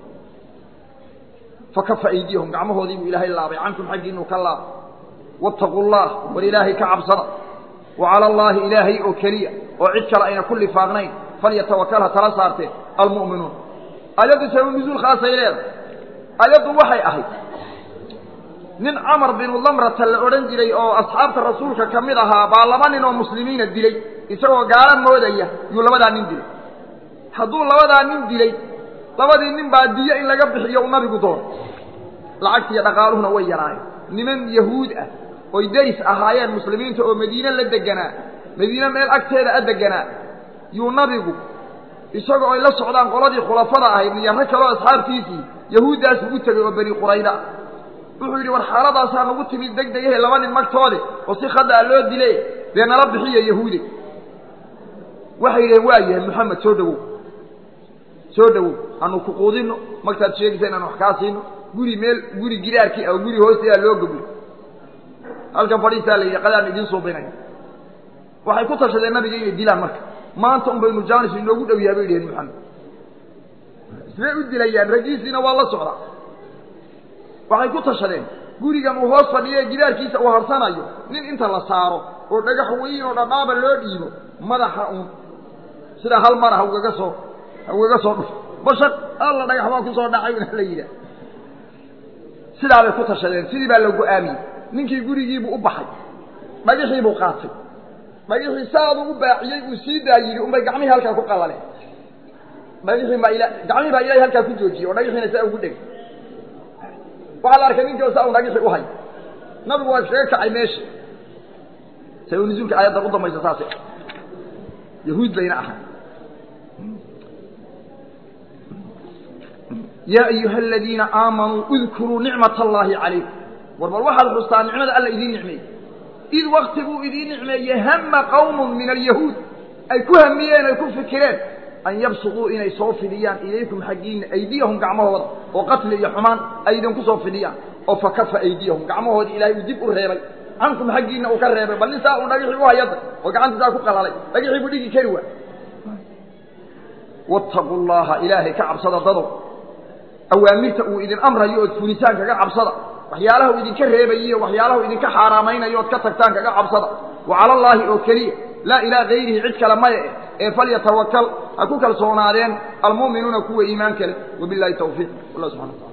fakafa aydiyahum gacmahoodii buu ilaahay laabay cankum xaggiinuu ka laabay waataquu llah war ilaahay ka cabsada wa cala allaahi ilaahay oo keliya oo cid kale ayna ku lifaaqnayn falyatawakal ha tala saarteen almu'minuun ayaddu sababu nusuul khaasay leedahay ayaddu waxay ahayd nin camar binu lamrata la odhan jiray oo asxaabta rasuulka ka mid ahaa baa laba nin oo muslimiina dilay isagoo gaalo moodaya yuu labadaa nin dilay hadduu labadaa nin dilay labadii nin baa diyo in laga bixiyo u nabigu doono lacagtiiyo dhaqaaluhuna way yaraayeen niman yahuud ah oy deris ahaayeen muslimiinta oo madiine la deganaa madiine meel agteeda a deganaa yuu nabigu isagoo ay la socdaan qoladii khulafada ahayd iyo rag kaloo asxaabtiisii yahuuddaas ugu tegay oo beni qurayda ah wuxuu yidhi war xaaladaasaa nagu timid deg degahe laba nin magtoode oo si khadaa loo dile dee nala bixiya yahuude waxay yidhaheen waa yahay moxamed soo dhowow soo dhowow anu ku quudinno magtaad sheegaysa inaan wax kaa siino guri meel guri gidaarkii ah oo guri hoosteeda loo goblo halkan fadhiisaa la yidhi qadaan idiin suubinaya waxay ku tashadeen nabiga inay dilaan marka maanta un baynu jaanis inoogu dhow yahay bay yidhaheen moxamed ismay u dilayaan raggiisiina waa la socdaa waxay ku tashadeen gurigan uu hoos fadhiyo ee gidaarkiisa uu harsanayo nin inta la saaro oo dhagax weyn oo dhadhaaba loo dhiibo madaxa uun sidaa hal mara ha ugaga soo ha ugaga soo dhufo bashaq alla dhagax baa ku soo dhacay la yidhaah sidaa bay ku tashadeen sidii baa la go-aamiyey ninkii gurigiibuu u baxay dhagaxiibuu qaatay dhagaxii saaduu u baaciyey uu sii daa yidhi unbay gacmihii halkaa ku qalaleen dhagixii baa ila gacmihii baa ilaahay halkaa ku joojiyey oo dhagaxiina saa ugu dhegay waxaa la arkay ninkii saa un dhagixii u hay nabigu waa iskaga kacay meesha sabab nusuulka aayaddan u dambaysa saase yahuud bayna ahay yaa ayuha aladiina aamanuu udkuruu nicmat allaahi calaykum war bal waxaad xustaa nicmada alla idiin nicmeeyey id wakti buu idiin nicmeeyey hama qawmun min alyahuud ay ku hamiyeen ay ku fikireen an yabsuduu inay soo fidiyaan ilaykum xaggiinna aydiyahum gacmahooda oo qatli iyo xumaan ay idinku soo fidiyaan oo fakafa aydiyahum gacmahoodii ilaahay uu dib u reebay cankum xaggiinna uu ka reebay bal nin saa uu dhagixii u hayada oo gacanta saa ku qalalay dhagixii buu dhigi kari waa wattaquu llaha ilaahay ka cabsada dadow awaamirta uu idin amrayo ood fulisaan kaga cabsada waxyaalaha uu idinka reebayiyo waxyaalaha uu idinka xaaraamaynayo ood ka tagtaan kaga cabsada wa cala allaahi oo keliya laa ilaa gayrihi cid kale maya eh ee falyatawakal ha ku kalsoonaadeen almu'minuuna kuwa iimaan kale wabilahi tawfiiq wallah subxana wataala